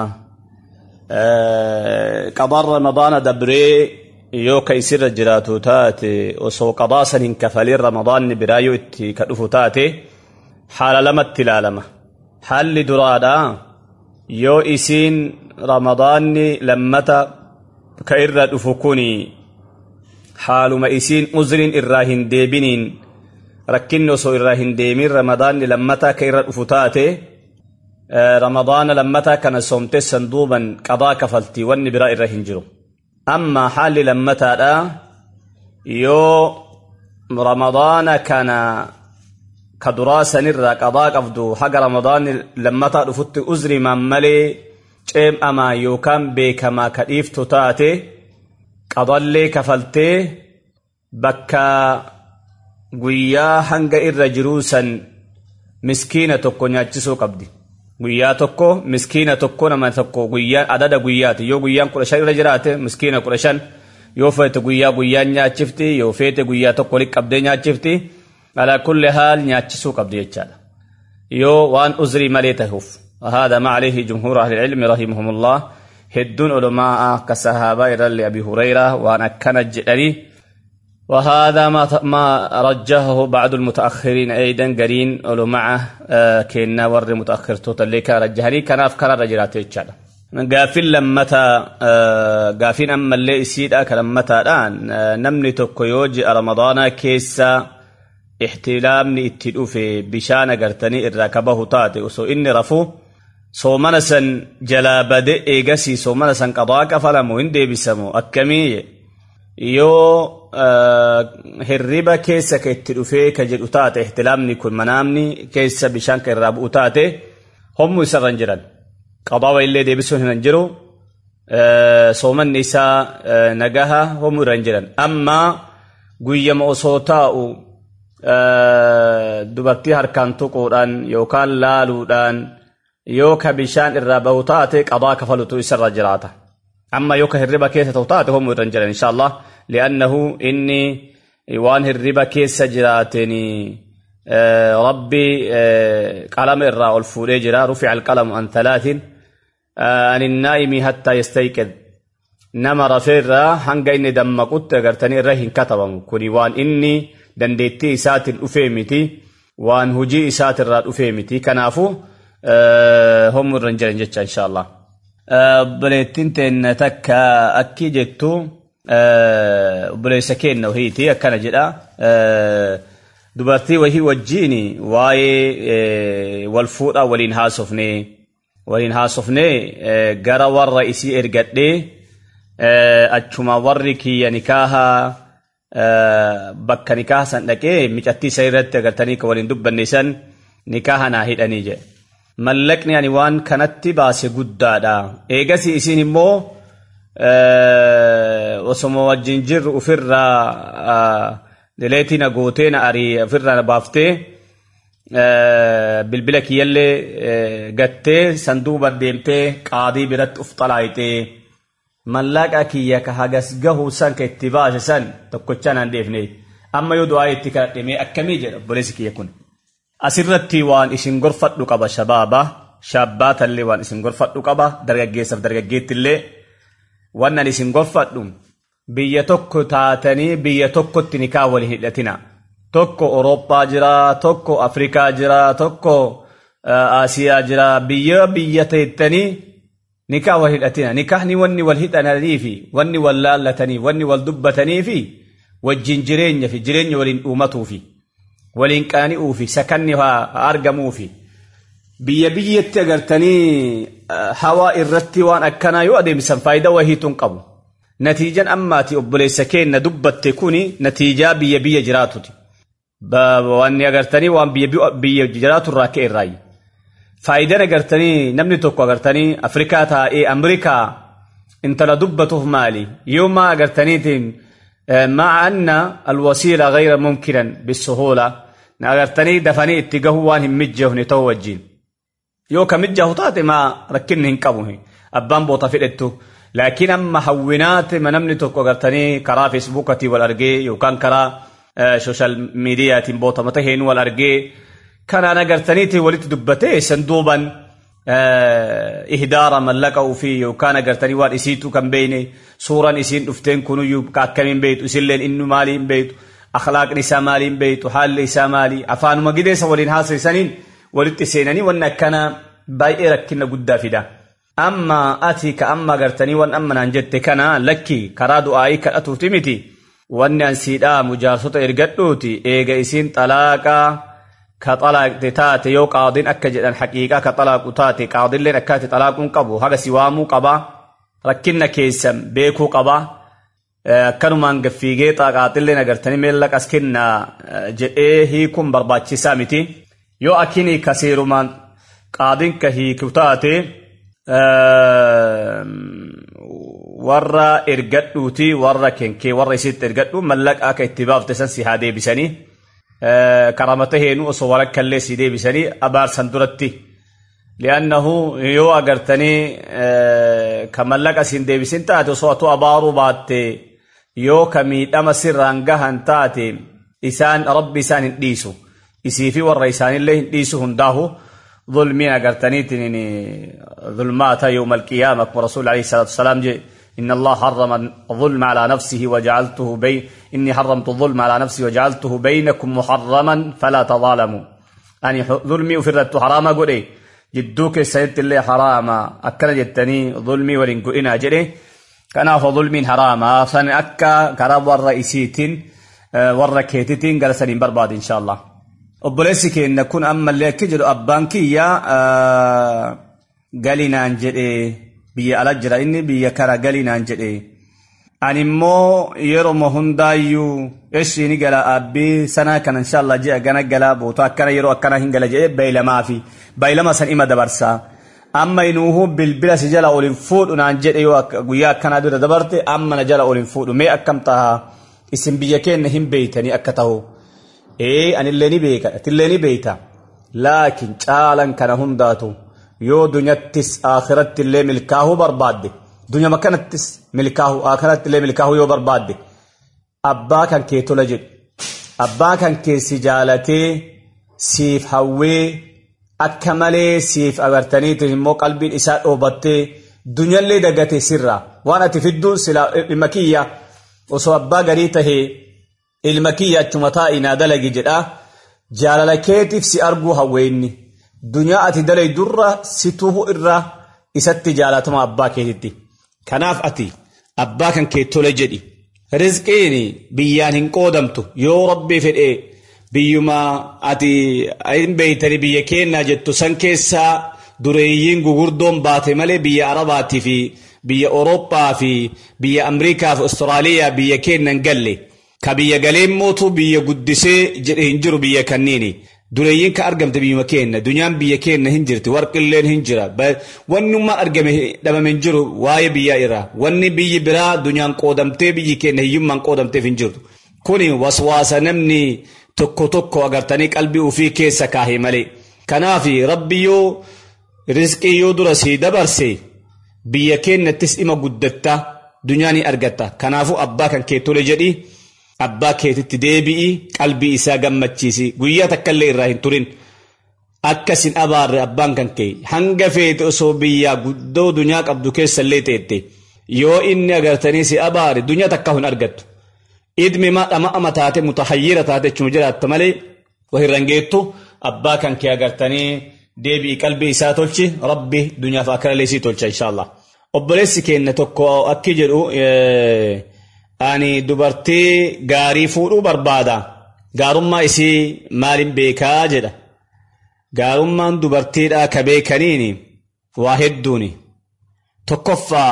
qadaan ramadaana dabree yoo ka isirra jiraatu taate osoo qadaa san hin kafalin ramadaanni biraa yoo itti ka dhufu taate haala lamatti ilaalama haalli duraadha yoo isiin ramadaanni lammata ka irra dhufu kuni haaluma isiin uzriin irraa hin deebiniin rakkinni osoo irraa hin deemin ramadaanni lammata ka irra dhufu taate ramadaana lammataa kana soomte sanduuban qadaa kafaltii wanni biraa irra hin jiru أما حال لما تادا يو رمضان كان كدراسة نرى قضاء قفدو حق رمضان لما تادا فت أزري من ملي ceem amaa yookaan beekamaa ka dhiiftu taate qadallee kafaltee bakka guyyaa hanga irra jiruu san miskiina tokko nyaachisuu qabdi. Guyyaa tokko miskiina tokko nama tokko guyyaa adada guyyaati yoo guyyaan kudha shan irra jiraate miskiina kudha shan yoo feete guyyaa guyyaan nyaachifti yoo feete guyyaa tokko walitti qabdee nyaachifti alaa kulli haal nyaachisuu qabdi jechaadha. Yoo waan uzrii malee tahuuf. وهذا ما عليه جمهور أهل العلم رحمهم الله هدون علماء كالصحابة إلى أبي هريرة وأنا كان جدري وهذا ما ما رجحه بعض المتأخرين أيضا قرين علماء آه كنا ور متأخر توتال كان رجحني كان أفكار رجلات يتشالا قافل لما آه قافين أما اللي يسيد أكل لما الآن آه نمني تكويوج رمضان كيسا احتلامني اتدو في بشان قرتني الركبه تاتي وسو إني رفو soomana san jalaa bade eegasii soomana san qadaa kafalamu hin deebisamu akkamii yoo hirriba keessa ka itti dhufee ka jedhu taate ihtilaamni kun manaamni keessa bishaan ka irraa bu'u taate hommu isarran jiran qadaa illee deebisuun hin jiru soomanni isaa nagaha hommu irran jiran amma guyyama osoo taa'u dubartii harkaan tuquudhaan yookaan laaluudhaan yoo ka bishaan irraa bahu taate qadaa kafalutu isarra jiraata amma yoo ka hirriba keessa ta'u taate homu irran jiran insha allah li'annahu inni waan hirriba keessa jiraateen rabbi qalama irraa ol fuudhee jira rufica alqalamu an thalaatin an innaa'imi hattaa yastayqid nama rafeerraa hanga inni dammaqutti agartanii irra hin katabamu kuni waan inni dandeettii isaatiin dhufee miti waan hujii isaatirraa dhufee miti kanaafuu homu irra jiran jecha insha Allah. Obboleettiin teenna takka akki jettu obboleessa keenna wahiiti akkana jedha. Dubartii wahii wajjiin waa'ee wal fuudhaa waliin haasofnee waliin haasofnee gara warra isii ergadhee achuma warri kiyya nikaaha bakka nikaaha san dhaqee micattii isa irratti agartanii kan waliin dubbanne san nikaaha naa hidhanii jedhe. mallaqni ani waan kanatti baase guddaadha eegasi isin immoo osoma wajjin jirru ufirraa dileetina gooteena arii ofirraa baaftee bilbila kiyyallee gattee sanduuban deemtee qaadii biratti uf xalaayitee mallaqa kiyya ka hagas gahu san ka itti baase san tokkochaan aan deefne amma yoo du'aa itti kadhadhemee akkamii jedha obboleessi kiyya kun. asirratti waan isin gorfadhu qaba shabaaba shabbaatallee waan isin gorfadhu qaba dargaggeessaaf dargaggeettillee wannan isin gorfadhu biyya tokko taatanii biyya tokkotti nikaa waliin hidhatina tokko Orooppaa jira tokko Afrikaa jira tokko Asiyaa jira biyya biyya teettanii nikaa wal hidhatina nikaahni wanni wal hidhananii fi wanni wal laallatanii wanni wal dubbatanii fi wajjin jireenya fi jireenya waliin dhuumatuu fi waliin qaani'uu fi sakanni haa argamuu fi biyya biyyatti agartanii hawaa irratti waan akkanaa yoo adeemsan faayidaa wahiituun qabu. Natiijan ammaati obboleessa keenna dubbatte kuni natiijaa biyya biyya jiraatuti. Wanni agartanii waan biyya jiraatu irraa ka'e irraayi. Faayidaan agartanii namni tokko agartanii Afrikaa taa'ee Amrikaa intala dubbatuuf maali? Yoo maa agartaniitiin مع أن الوسيلة غير ممكنا بالسهولة نغرتني دفني اتجاه وان هم مجه نتوجين يو كمجه طاتي ما ركنهن قبوه أبان بوطا فئتو لكن أما حوينات من أمني توكو غرتني كرا فيسبوكتي والأرجي يو كان كرا آه سوشال ميديا بوطا متهين والأرجي كان أنا غرتني ولت دبتي صندوبا ihdaara mallaqa ufii yookaan agartanii waan isiitu kan beeyne suuraan isiin dhufteen kunuyyuu akkamiin beeytu isilleen inni maaliin beeytu akhlaaqni isaa maaliin beeytu haalli isaa maali afaanuma gideessa waliin haasa'isaniin walitti seenanii wanni akkana baay'ee rakkina guddaa fida. Amma ati ka amma agartanii waan amma naan jette kana lakki karaa du'aayii kadhatuuti miti wanni an siidhaa mujaarsota ergadhuuti eega isiin xalaaqaa ka xalaaqte taate yoo qaadiin akka jedhan haqiiqaa ka xalaaqu taate qaadilleen akkaati xalaaquun qabu haga si waamuu qaba rakkinna keessan beekuu qaba akkanumaan gaffiigee xaaqaaxillee agartanii meella qas kennaa jedhee hiikuun barbaachisaa miti yoo akini kasiirumaan qaadin ka hiiku taate warra ergadhuuti warra kenkee warra isitti ergadhu mallaqa akka itti baafte san si haa deebisanii karamata heenu osoo walakkallee si deebisanii abaarsan duratti li'annahu yoo agartanii ka mallaqa siin deebisin taate osoo atu abaaruu baatte yoo ka miidhama sirraan gahan taate isaan rabbi isaan hin dhiisu isii fi warra isaanillee hin dhiisu hundaahu ظلمين أقرتنيتن ظلمات يوم القيامة ورسول عليه الصلاة والسلام جي إن الله حرم الظلم على نفسه وجعلته بين إني حرمت الظلم على نفسي وجعلته بينكم محرما فلا تظالموا أني ظلمي وفرت حراما قولي جدوك سيدت اللي حراما أكنا جتني ظلمي ولن قئنا جري كان ظلم حراما فان أكا كراب والرئيسيتين والركيتين قال سنين برباد إن شاء الله obboleessi keenya kun ammallee akka jedhu abbaan kiyya galinaan jedhe biyya ala jira inni biyya kara galinaan jedhe ani immoo yeroo hundaayyuu eeshiini gala abbii sanaa kana inshallah ji'a gana gala bootaa akkana yeroo akkana hin gala jedhe beeylamaa fi beeylama san ima dabarsa amma inuuhu bilbila si jala olin fuudhu naan jedhe yoo guyyaa akkanaa dura dabarte amma na jala olin fuudhu mee akkam taha isin biyya keenya hin beeytanii akka tahu ee anillee ni beeka atillee ni beeyta laakiin caalan kana hundaatu yoo dunyattis akhiratti illee milkaahuu barbaadde dunyama kanattis milkaahu akhiratti illee milkaahuu yoo barbaadde abbaa kan kee tola jedhu abbaa kan kee si jaalatee siif hawwee akka malee siif agartaniitiin immoo qalbiin isaa dhoobattee dunyallee dagate sirra waan ati fidduun sila dhimma kiyya osoo abbaa garii tahee ilma kiyya achuma taa'inaa dalagi jedha jaalala keetiif si arguu hawweenni dunyaa ati dalay durra si tuhu irra isatti jaalatama abbaa keetitti kanaaf ati abbaa kan kee tole jedhi rizqiin biyyaan hin qoodamtu yoo rabbii fedhee biyyuma ati hin beeytani biyya keenyaa jettu san keessaa dureeyyiin gugurdoon baate malee biyya arabaatii fi biyya Awurooppaa fi biyya Amriikaa fi Austraaliyaa biyya keenya hin galle. ka biyya galeen mootu biyya guddisee jedhe hin jiru biyya kanniini dureeyyiin ka argamte biyyuma keenya dunyaan biyya keenya hin jirti warqilleen hin jira wannummaan argame dhabame hin jiru waa'ee biyyaa irraa wanni biyyi biraa dunyaan qoodamtee biyyi keenya hiyyummaan qoodamteef hin jirtu kuni waswaasa namni tokko tokko agartanii qalbii ufii keessa kaahee malee kanaaf rabbi yoo rizqii yoo dura sii dabarse biyya keenyattis dhima guddatta dunyaa ni argatta kanaafuu abbaa kan kee tole jedhi abbaa keetitti deebi'i qalbii isaa gammachiisi guyyaa takkallee irraa hin turin akkasin abaarre abbaan kan kee hanga feete osoo biyyaa guddoo dunyaa qabdu keessallee teette yoo inni agartanii si abaare dunyaa takka hin argattu idmi ma dhama ama taate mutahayyira taate achuma jiraatta malee wahirran geettu abbaa kan kee agartanii deebi'i qalbii isaa tolchi rabbi dunyaaf akkanallee sii tolcha inshaallah obboleessi keenya tokko akki jedhu ani dubartii gaarii fuudhuu barbaada gaarummaa isii maalin beekaa jedha gaarummaan dubartiidhaa ka beekaniini waa hedduuni tokkoffaa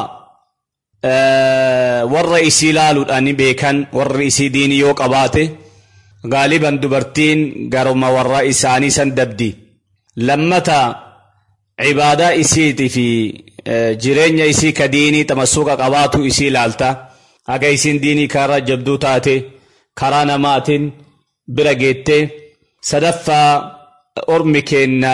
warra isii laaluudhaan beekan warri isii diinii yoo qabaate gaaliban dubartiin garuma warra isaanii san dabdi lammata cibaadaa isiitii fi jireenya isii ka diinii tamassuqa qabaatu isii laalta haga isiin diinii karaa jabduu taate karaa namaatiin bira geette sadaffaa ormi keenna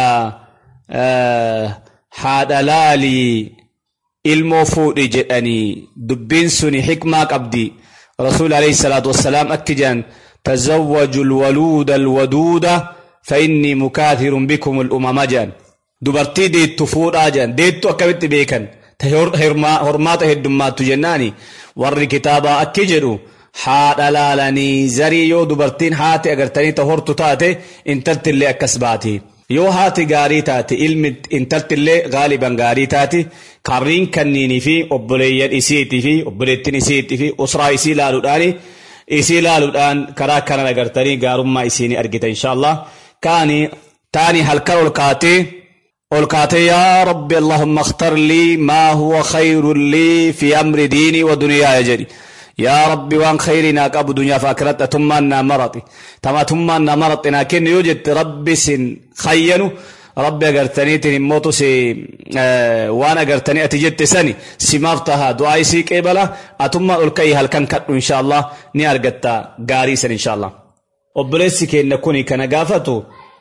haadha laalii ilmoo fuudhi jedhanii dubbiin suni xikmaa qabdi rasuul alayhi salaatu wassalaam akki jedhan tazawwaju alwaluuda alwaduuda fa innii mukaathirun bikum al'umama jedhan dubartii deettu fuudhaa jedhan deettu akkamitti beekan ta hormaata heddummaattu jennaani warri kitaabaa akki jedhu haadha laalanii zarii yoo dubartiin haati agartanii ta hortu taate intaltillee akkas baati yoo haati gaarii taate ilmi intaltillee gaaliban gaarii taati karriin kanniinii fi obboleeyyan isiitii fi obboleettiin isiitii fi usraa isii laaluudhaani isii laaluudhaan karaa kanan agartanii gaarummaa isiinii argita inshaallah kaani taani halkan ol kaatee ol kaatee yaa rabbi allahumma akhtar lii maa huwa khayrun lii fi amri diinii wa duniyaaya jedhi yaa rabbi waan khayrii naa qabu dunyaaf akiratti atummaan naa marati tama atummaan naa maraxi naa kennu yoo jette rabbi sin khayyanu rabbi agartaniitiin immootu si waan agartanii ati jette sani simaaf taha du'aa isii qeebala atummaan ol ka'ii halkan kadhu inshaallah ni argatta gaarii san inshaallah obboleessi keenya kuni kana gaafatu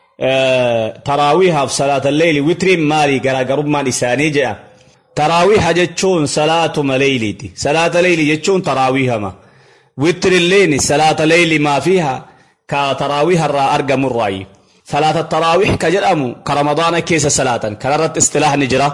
taraawiihaaf salaata leeyli witiriin maalii garaagarummaan isaanii jedha taraawiiha jechuun salaatuma leeyliiti salaata leeyli jechuun taraawiihama witirilleen salaata leeyli maafiiha ka taraawiiha irraa argamurraayi salaata taraawiih ka jedhamu ka ramadaana keessa salaatan kanarratti istilaahni jira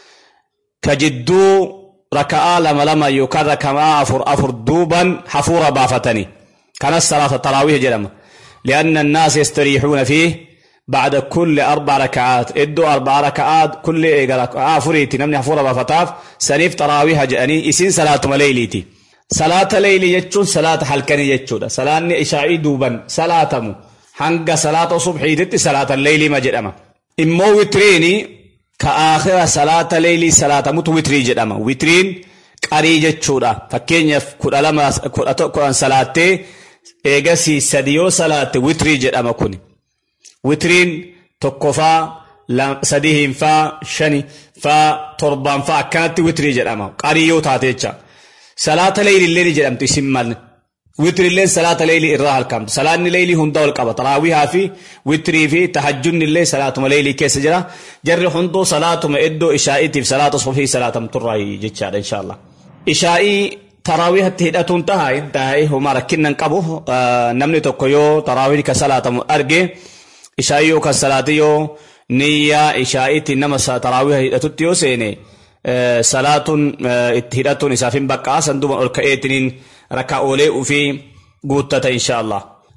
ka jidduu raka'aa lama lama yookaan raka'aa afur afur duuban hafuura baafatani kanas salaata taraawiih jedhama لأن الناس يستريحون فيه بعد كل أربع ركعات إدو أربع ركعات كل ركعة فريتي نمني حفورة بفتاف سنيف تراويها جأني إسين صلاة مليليتي صلاة ليلي يجون صلاة حلقني يجون صلاة إشاعي دوبا صلاة مو hanga salaata subxiititti salaata leeylii ma jedhama immoo witriini ka aakhira salaata leeylii salaatamutu witrii jedhama witriin qarii jechuudha fakkeenyaaf kudha lama kudhan salaattee eegasii sadi yoo salaatte witrii jedhama kun witriin tokkofaa sadihiinfaa shani faa torbaanfaa akkanatti witrii jedhama qarii yoo taate jecha salaata leeylillee ni jedhamtu isin malne witrilleen salaata leeyli irraa halkamtu salaanni leeyli hunda ol qaba taraawihaa fi witrii fi tahajjunni illee salaatuma leeyli keessa jira jarri hunduu salaatuma iddoo ishaa'iitiif salaata subhii salaatamturraa jechaadha inshaallah ishaa'ii taraawihatti hidhatuun taha taa'ee homaa rakkinnan qabu namni tokko yoo taraawih ka salaatamu arge ishaa'ii yoo kan salaati yoo niyyaa ishaa'iitti nama taraawiha hidhatutti yoo seene salaatuun itti hidhatuun isaaf hin baqqaa sanduuban ol ka'eetiniin raka'oolee ufii guuttata inshaallah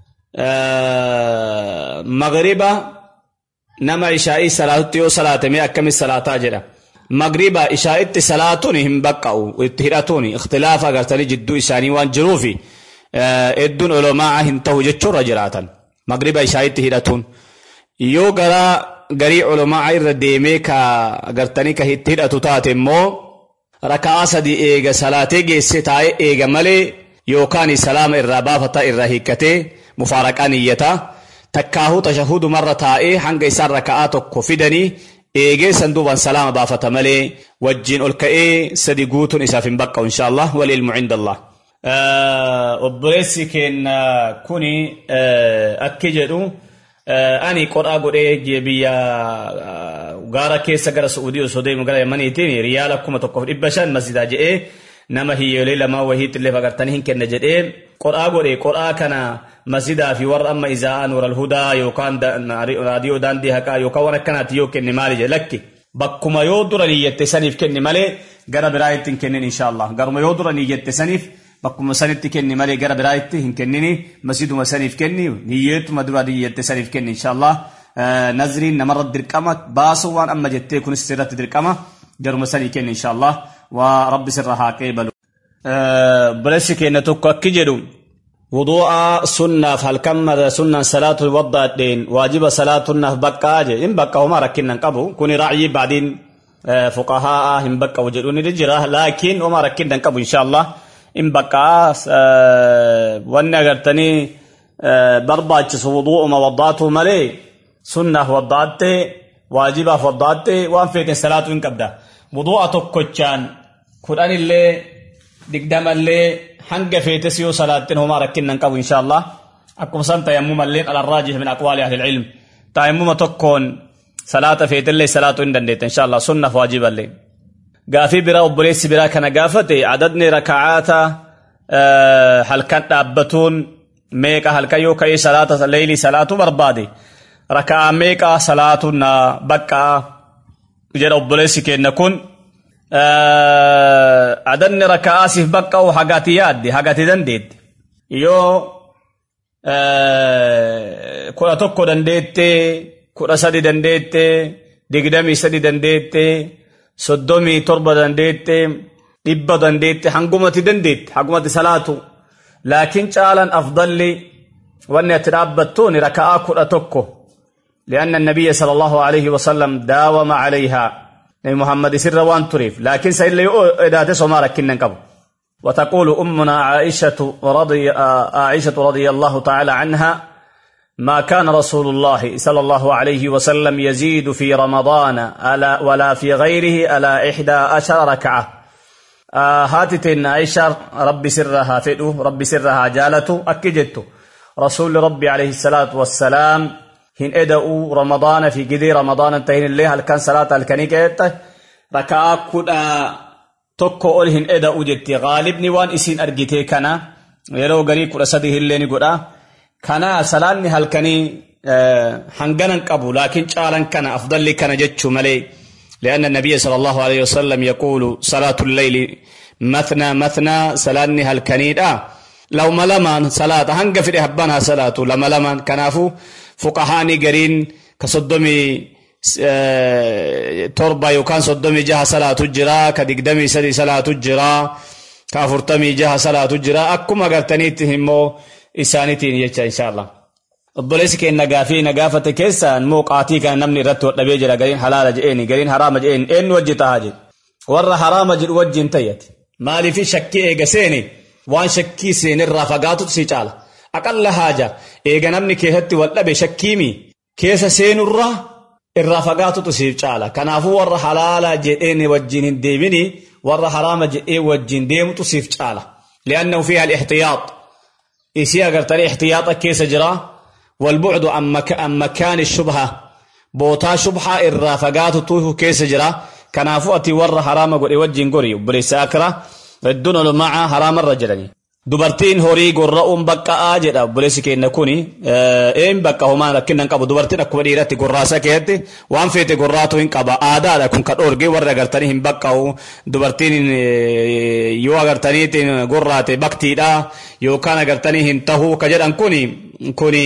magriba nama ishaa'ii salaatutti yoo salaatame akkamis salaataa jedha magriba ishaa'itti salaatuun hin baqqa'u itti hidhatuun ikhtilaafa agartanii jidduu isaanii waan jiruufi hedduun olomaa hin ta'u jechuurra jiraatan magriba ishaa'itti hidhatuun yoo garaa garii olomaa irra deemee ka agartanii ka itti hidhatu taate immoo raka'aa sadi eega salaatee geesse taa'ee eega malee yookaan salaama irraa baafata irraa hiikkatee mufaaraqaa niyyata takkaahuu tashahudu marra taa'ee hanga isaan raka'aa tokko fidanii eegee sanduuban salaama baafata malee wajjin ol ka'ee sadi guutuun isaaf hin baqqa'u inshaallah walilmu cindallah obboleessi keenya kuni akki jedhu ani qodhaa godhee biyya gaara keessa gara Suudii osoo deemu gara Yamaniitiin riyaala kuma tokkoof dhibba shan masjidaa jedhee nama hiyyolee lamaa wahiitti illee fagartanii hin kenna jedhee qodhaa godhe qodhaa kana masjidaa fi warra amma izaa'aa nuural hudaa yookaan raadiyoo daandii haqaa yookaan waan akkanaatti yoo kenne maali jedhe lakki bakkuma yoo dura niyyette saniif kenni malee gara biraa'itti hin kennin inshaallah garuma yoo dura niyyette saniif bakkuma sanitti kenni malee gara biraa'itti hin kennini masjiduma saniif kenni niyyeetuma dura niyyette saniif kenni inshaallah nazriin namarra dirqama baasuu waan amma jettee kunis sirratti dirqama garuma sanii kenni inshaallah waa rabbi sirra haa qeebalu. Obboleessi keenya tokko akki jedhu wuduu'a sunnaaf halkan mada sunnaan salaatu waddaadheen waajiba salaatunnaaf baqqaa je hin bakka homaa rakkinnan qabu kuni ra'yii baadiin fuqahaa hin baqqa'u jedhu ni jira laakiin homaa rakkinnan qabu inshaallah hin baqqaa wanni agartanii barbaachisu wuduu'uma waddaatu malee sunnaaf waddaatte waajibaaf waddaatte waan feeten salaatu hin qabda wuduu'a tokkochaan kudhanillee digdamallee hanga feetes yoo salaattin homaa rakkinnan qabu inshaallah akkuma san tayammumalleen alarraajih min aqwaali ahli ilcilm tayammuma tokkoon salaata feetellee salaatuu hin dandeetta inshaallah sunnaaf waajiballee gaafii biraa obboleessi biraa kana gaafate adadni rakacaata halkan dhaabbatuun meeqa halkan yoo ka'ee salaata leeylii salaatu barbaade raka'aa meeqa salaatu na baqqaa jedha obboleessi keenya kun adadni raka'aa siif baqqa'u hagati yaadde hagati dandeette yoo kudha tokko dandeette kudha sadi dandeette digdamii sadi dandeette soddomii torba dandeette dhibba dandeette hangumati dandeette hangumati salaatu laakiin caalan afdalli wanni ati dhaabbattuun raka'aa kudha tokko لأن النبي صلى الله عليه وسلم داوم عليها نبي محمد سر وان تريف لكن سيلا إداتي سوما ركنا قبو وتقول أمنا عائشة رضي عائشة رضي الله تعالى عنها ما كان رسول الله صلى الله عليه وسلم يزيد في رمضان ألا ولا في غيره ألا إحدى عشر ركعة آه هاتتين عائشة ربي سرها فئو ربي سرها جالته أكجت رسول ربي عليه الصلاة والسلام هن إدأوا رمضان في قدي رمضان انتهين الليل هل كان صلاة الكنيكة ركعة كنا tokko ol hin eda'u jetti gaalibni waan isin argite kana yeroo garii kudha sadii illee ni godha kana salaanni halkanii hanganan qabu laakiin caalan kana afdalli kana jechuu malee لأن النبي صلى الله عليه وسلم يقول صلاة الليل مثنى مثنى سلاني هالكنيد لو ملمان صلاة هنگ في هبانها صلاة لما لمان كنافو فقهاني قرين كصدمي torba yookaan soddomii jaha salaatu jira ka digdamii sadii salaatu jira ka afurtamii jaha salaatu jira akkuma agartaniitti immoo isaaniitiin jecha inshaallah obboleessi keenya gaafii na gaafate keessaan immoo qaatii kana namni irratti hodhabee jira gariin halaala je'eeni gariin haraama je'eeni eenyu wajji tahaa jedhe warra haraama jedhu wajjin tayyate maaliifi shakkii eega seeni waan shakkii seenirraa fagaatutu si caala aqalla haaja eega namni keessatti wal dhabe shakkiimi keessa seenurraa irraa fagaatutu siif caala kanaafuu warra halaala jedheen wajjin hin deemini warra haraama jedhee wajjin deemutu siif caala li'annahu fiiha al-ihtiyaax isii agartanii ihtiyaaxa keessa jira walbucdu an makaani shubha bootaa shubhaa irraa fagaatutu keessa jira kanaafuu ati warra haraama godhe wajjin gori obboleessa akra hedduun olumaca haraamarra jedhanii dubartiin horii gorra'uun baqqa'aa jedha obboleessi keenya kuni een bakka homaa rakkinnan qabu dubartiin akkuma dhiiratti gorraasa keessatti waan feete gorraatu hin qaba aadaadha kun ka dhoorgee warra agartanii hin baqqa'u dubartiin yoo agartaniitiin gorraate baktiidha yookaan agartanii hin tahuu ka jedhan kuni kuni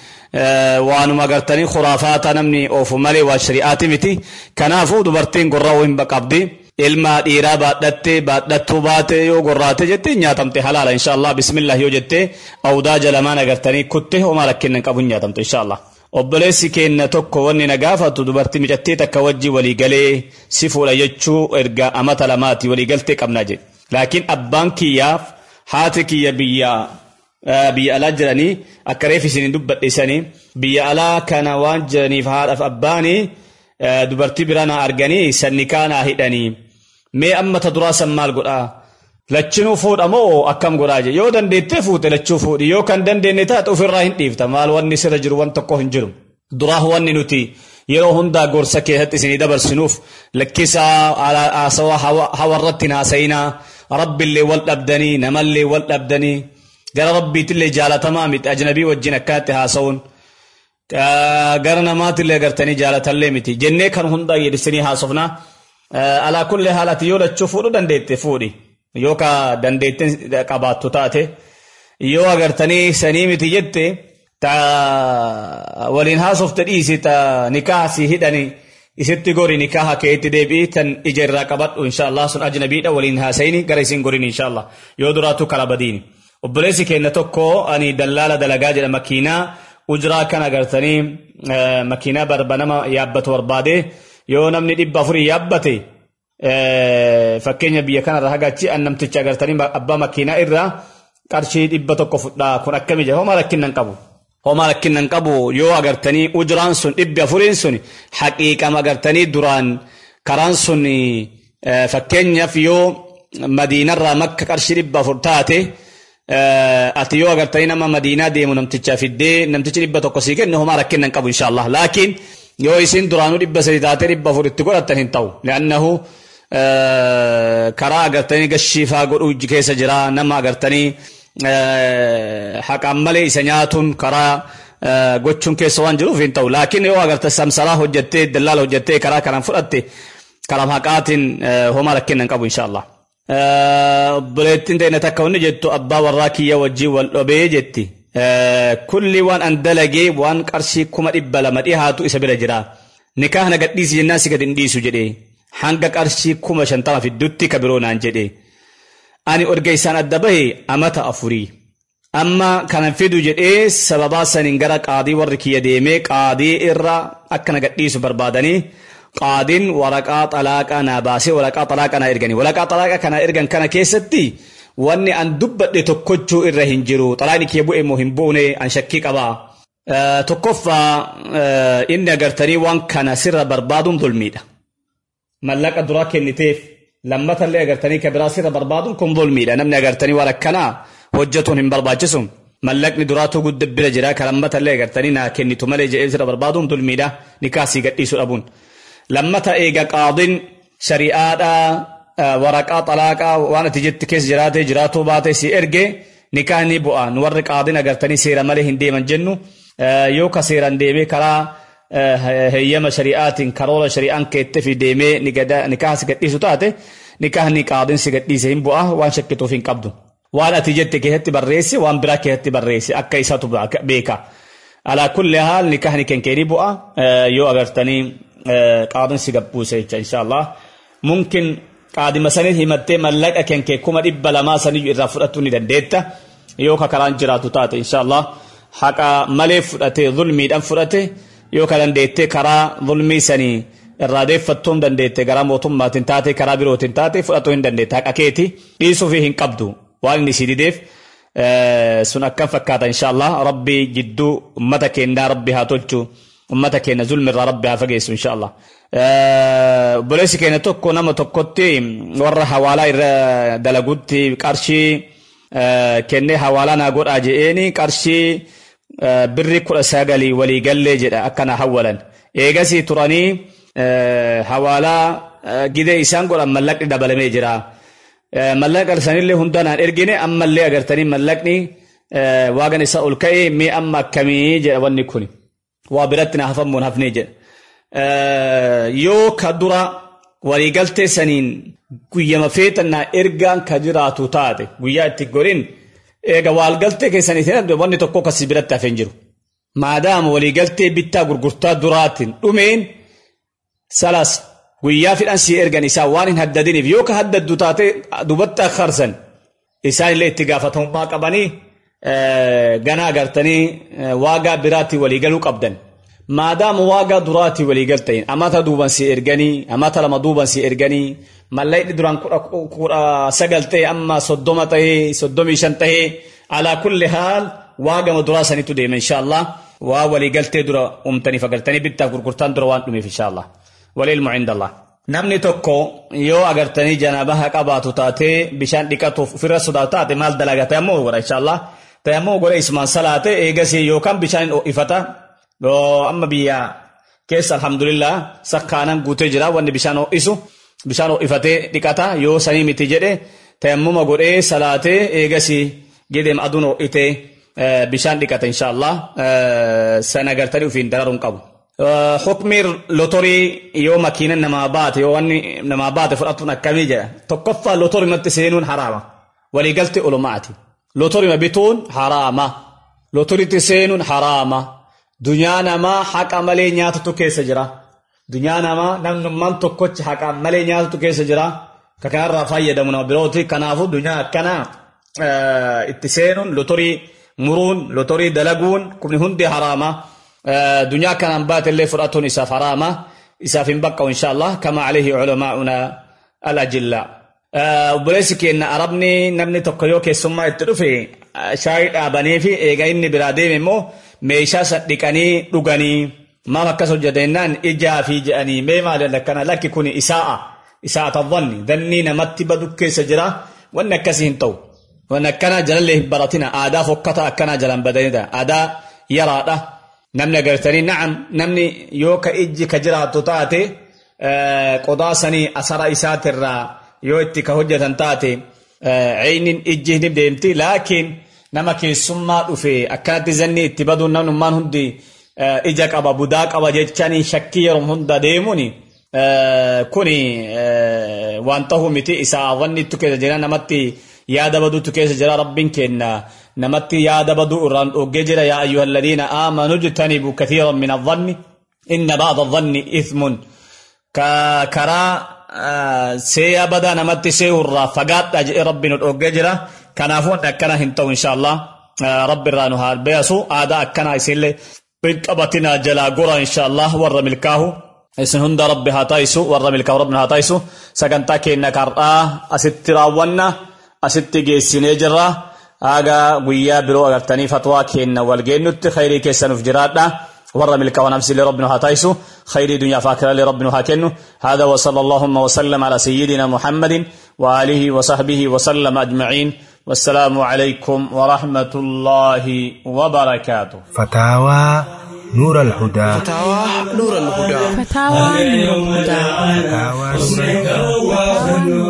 waanuma agartanii khuraafaata namni oofu malee waa shari'aati miti kanaafuu dubartiin gorra'uu hin qabdi. ilma dhiiraa baadhatte baadhattuu baate yoo gorraate jette nyaatamte halaala inshaallah bismillah yoo jette awdaa jalamaan agartanii kutte homaa rakkinnan qabu nyaatamte inshaallah obboleessi keenya tokko wanni na gaafatu dubartii micattii takka wajji waliigalee si fuudha jechuu erga amata lamaati waliigaltee qabnaa jedhe laakiin abbaan kiyyaaf haati kiyya biyya biyya alaa jiranii akka reef isin dubbadhisanii biyya alaa kana waan jiraniif haadhaaf abbaanii dubartii biraa na arganii sannikaa naa hidhanii mee amma ta duraa san maal godhaa lachinuu fuudha moo akkam godhaa je yoo dandeettee fuute lachuu fuudhi yoo kan dandeenye taate ofirraa hin dhiifta maal wanni sirra jiru wan tokko hin jiru duraa wanni nuti yeroo hundaa gorsa keessatti isinii dabarsinuuf lakkisaa haasawaa hawarratti hin haasayinaa rabbillee wal dhabdanii namallee wal dhabdanii gara rabbiitillee jaalatamaa miti ajnabii wajjin akkanatti haasa'uun gara namaatillee agartanii jaalatallee miti jennee kan hundaa jedhisanii haasofna alaa kulli haalati yoo lachuu fuudhu dandeette fuudhi yoo ka dandeette qabaattu taate yoo agartanii sanii miti jette ta waliin haasofte dhiisi ta nikaaha si hidhani isitti gori nikaaha keetti deebi'i tan ija irraa qabadhu inshaallah sun ajnabiidha waliin haasayini gara isin gorin inshaallah yoo duraatu kala badiini obboleessi keenya tokko ani dallaala dalagaa jedha makiinaa ujuraa kan agartanii makiinaa barbanama yaabbatu barbaade yoo namni dhibba afurii yaabbate fakkeenya biyya kanarra hagachi an namticha agartanii abbaa makiinaa irraa qarshii dhibba tokko fudhaa kun akkami jedha homaa rakkinnan qabu. Homaa rakkinnan qabu yoo agartanii ujuraan sun dhibbi afuriin sun haqiiqama agartanii duraan karaan sun fakkeenyaaf yoo madiinarraa makka qarshii dhibba afur taate ati yoo agartanii nama madiinaa deemu namticha fiddee namtichi dhibba tokko sii kenne homaa rakkinnan qabu inshaallah laakiin yoo isin duraanuu dhibba sadi taatee dhibba afur itti godhatan hin ta'u li'annahu karaa agartanii gashiifaa godhuu keessa jira nama agartanii haqaan malee isa nyaatuun karaa gochuun keessa waan jiruuf hin ta'u laakiin yoo agarte samsaraa hojjettee dallaala hojjettee karaa kanaan fudhatte karaa haqaatiin homaa rakkinnan qabu inshaallah. obboleettiin ta'e takka wanni jettu abbaa warraa kiyya wajjii wal dhobee jetti. kulli waan an dalagee waan qarshii kuma dhibba lama dhihaatu isa bira jira. Nikaa na gadhiisi jennaan si gad hin dhiisu jedhee. Hanga qarshii kuma shantama fiddutti ka biroo naan jedhee. Ani orga isaan adda bahe amata afurii. Amma kanan fidu jedhee sababaa saniin gara qaadii warri kiyya deemee qaadii irra akka na gadhiisu barbaadanii qaadiin waraqaa xalaaqaa naa baasee waraqaa xalaaqaa naa erganii. Waraqaa xalaaqaa kana ergan kana keessatti wanni an dubbadhe tokkochuu irra hin jiru xalaayni kiyya bu'e moo hin buune an shakkii qabaa tokkoffaa inni agartanii waan kana sirra barbaaduun dulmiidha mallaqa duraa kenniteef lammatallee agartanii ka biraa sirra barbaaduun kun dulmiidha namni agartanii waan akkanaa hojjetuun hin barbaachisu mallaqni duraatuu gudda bira jira ka lammatallee agartanii naa kennitu malee jedhee sirra barbaaduun dulmiidha nikaasii gadhiisuu dhabuun lammata eega qaadin shari'aadhaa waraqaa xalaaqaa waan ati jetti keessa jiraate jiraatuu baate si erge nikaa ni bu'a nu warri qaadin agartanii seera malee hin deeman jennu yoo ka seeran deemee karaa heeyyama shari'aatiin karoora shari'aan keette fi deemee nikaa si gadhiisu taate nikaa ni qaadin si gadhiise hin bu'a waan shakkituuf hin qabdu waan ati jette keessatti barreessi waan biraa keessatti barreessi akka isatu beeka alaa kulli haal nikaa ni kenkeeni bu'a yoo agartanii qaadin si gadhiise jecha inshaallah mumkin qaadima sanii himattee mallaqa kenkee kuma dhibba lamaa sanii irraa fudhachuu ni dandeetta yoo ka karaan jiraatu taate inshaallah haqa malee fudhate zulmiidhaan fudhate yoo ka dandeette karaa zulmii sanii irraa deeffattuu hin dandeette gara mootummaatiin taate karaa birootiin taate fudhachuu hin dandeette haqa keeti dhiisuuf hin qabdu waan inni si dideef sun akkam fakkaata inshaallah rabbi jidduu ummata keenyaa rabbi haa tolchu ummata keenya zulmirraa rabbi haa fageessu inshaallah obboleessi keenya tokko nama tokkotti warra hawaalaa irra dalagutti qarshii kennee hawaalaa naa godhaa je'eeni qarshii birri kudha sagalii walii gallee jedha akkana hawwalan eegasii turanii hawaalaa gidee isaan godhan mallaqni dabalamee jira mallaqa sanillee hundanaan ergine ammallee agartanii mallaqni waagan isa ol ka'ee mee amma akkamii jedha wanni kun waa biratti na hafamuun hafnee jedha yoo ka dura waliigaltee saniin guyyama feetannaa ergaan ka jiraatu taate guyyaa itti gorin eega waliigaltee keessaniitiin wanni tokko kasi biratti hafeen jiru maadaama waliigaltee bittaa gurgurtaa duraatiin dhumeen salas guyyaa fidhan si ergan isaa waan hin haddadiniif yoo ka haddaddu taate dubatti akkarsan isaan illee itti gaafatamummaa qabanii ganaa agartanii waagaa biraatti waliigaluu qabdan. maadaama waagaa duraatii waliigaltayin amata duuban si erganii amata lama duuban si erganii mallayni duraan kudha sagal ta'e amma soddoma ta'e soddomii shan ta'e alaa kulli haal waagama duraa sanitu deema inshaallah waa waliigaltee dura umtaniif agartanii bittaaf gurgurtaan dura waan dhumeef inshaallah walilmu cindallah namni tokko yoo agartanii janaabaha qabaatu taatee bishaan dhiqatuuf ofirra sodaatu taate maal dalaga tayammuu godha inshaallah tayammuu godha ismaan salaate eegasii yookaan bishaan ifata amma biyya keessa alhamdulillah sakkaanan guutee jira wanni bishaan ho'isu bishaan ho'ifatee dhiqata yoo sanii miti jedhe tayammuma godhee salaatee eegasii gideem aduun ho'itee bishaan dhiqata inshaallah sana agartanii ufiin dararuun qabu. Hukmi lotorii yoo makiina namaa baate yoo wanni namaa baate fudhatuun akkamii jedha tokkoffaa lotorimatti seenuun haraama waliigalti ulumaati lotorima bituun haraama lotoritti seenuun haraama. dunyaa namaa haqa malee nyaatatu keessa jira dunyaa namaa namnummaan tokkochi haqa malee nyaatatu keessa jira ka kanarraa fayyadamu nama birooti kanaafu dunyaa akkana itti seenuun lotorii muruun lotorii dalaguun kun hundi haraama dunyaa kanaan baatellee fudhatuun isaaf haraama isaaf hin baqqa'u inshaallah kama alayhi culamaa'una alajillaa obboleessi keenya arabni namni tokko yoo keessummaa itti dhufe shaayii dhaabanii fi eega inni biraa deeme immoo meeshaa san dhiqanii dhuganii maaf akkas hojjetennaan ijaa fi jedhanii mee maaliin akkana lakki kun isaa'a isaa'ata dhanni dannii namatti badu keessa jira wanni akkasii hin ta'u wanni akkana jalallee hin baratina aadaa fokkata akkana jalan badanidha aadaa yaraadha namni agartanii na'am namni yoo ka ijji ka jiraattu taate qodaa sanii asara isaatirraa yoo itti ka hojjetan taate ceynin ijji hin deemti laakiin nama keessummaa dhufe akkanatti zanni itti baduun namnummaan hundi ija qaba budaa qaba jechanii shakkii yeroo hunda deemuun kuni waan ta'uu miti isaa wanni ittu keessa jira namatti yaada baduutu keessa jira rabbiin kenna namatti yaada baduu irraan dhoggee jira yaa ayyuha alladhiina aamanuu jtanibu kathiiran min adhanni inna ba'da adhanni ithmun karaa seeyaa badaa namatti seehurraa fagaadha jedhee rabbiin dhoggee jira kanaafuu akkana hin ta'u inshaallah rabbi irraa nu haa beesu aadaa akkana isinillee qabatinaa jalaa gora inshaallah warra milkaahu isin hunda rabbi haa taa'isu warra milkaahu rabbi haa taa'isu sagantaa keenya kar'aa asitti raawwanna asitti geessinee jirra haga guyyaa biroo agartanii fatwaa kenna wal geennutti khayrii keessanuuf jiraadha ورا ملك ونفسي لربنا هاتايسو خير دنيا فاكرة لربنا هاكنو هذا وصلى اللهم وسلم على سيدنا محمد وآله وصحبه وسلم أجمعين والسلام عليكم ورحمة الله وبركاته فتاوى نور الهدى فتاوى نور الهدى فتاوى نور الهدى فتاوى نور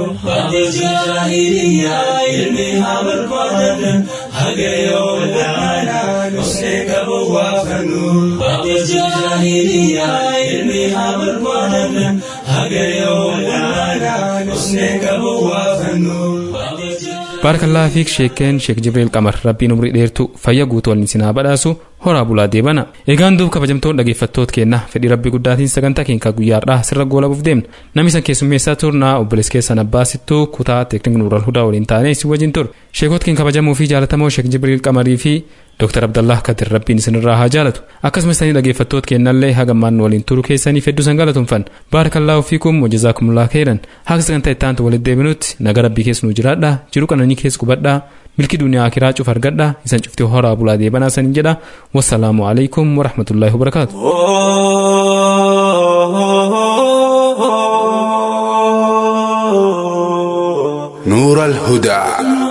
baarkallaa fiik sheekeen sheek jibriil qamar rabbiin umrii dheertu fayya guutuu waliin sinaa badhaasu horaa bulaa deebana eegaan duub kabajamtoon dhaggeeffattoota keenna fedhii rabbii guddaatiin sagantaa keenya guyyaadhaa sirra goolabuuf deemna namni san keessummeessaa turnaa obbolees keessan abbaasittuu kutaa teeknik nuural hudaa waliin taanee si wajjin tur sheekota keenya kabajamoo fi jaalatamoo sheek jibriil qamarii fi Dr. Abdallah Kadir rabbiin isinirraa haa jaalatu akkasumas tanii dhaggeeffattoota keenyallee hagammaan waliin turuu keessaniif hedduu san galatoomfan baarakallahu fiikum wajazaakumullah khairan haqa sagantaa itti aantu walitti deebinutti naga rabbii keessa nu jiraadha jiru qananii keessa qubadhaa milki duniyaa akiraa cuf argadha isan cuftii horaa bulaa deebanaa sanin jedha wassalaamu alaikum warahmatullaahi wabarakaatu. نور الهدى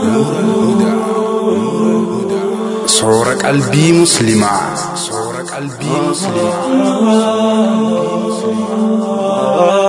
صور قلبي مسلمة صور قلبي مسلمة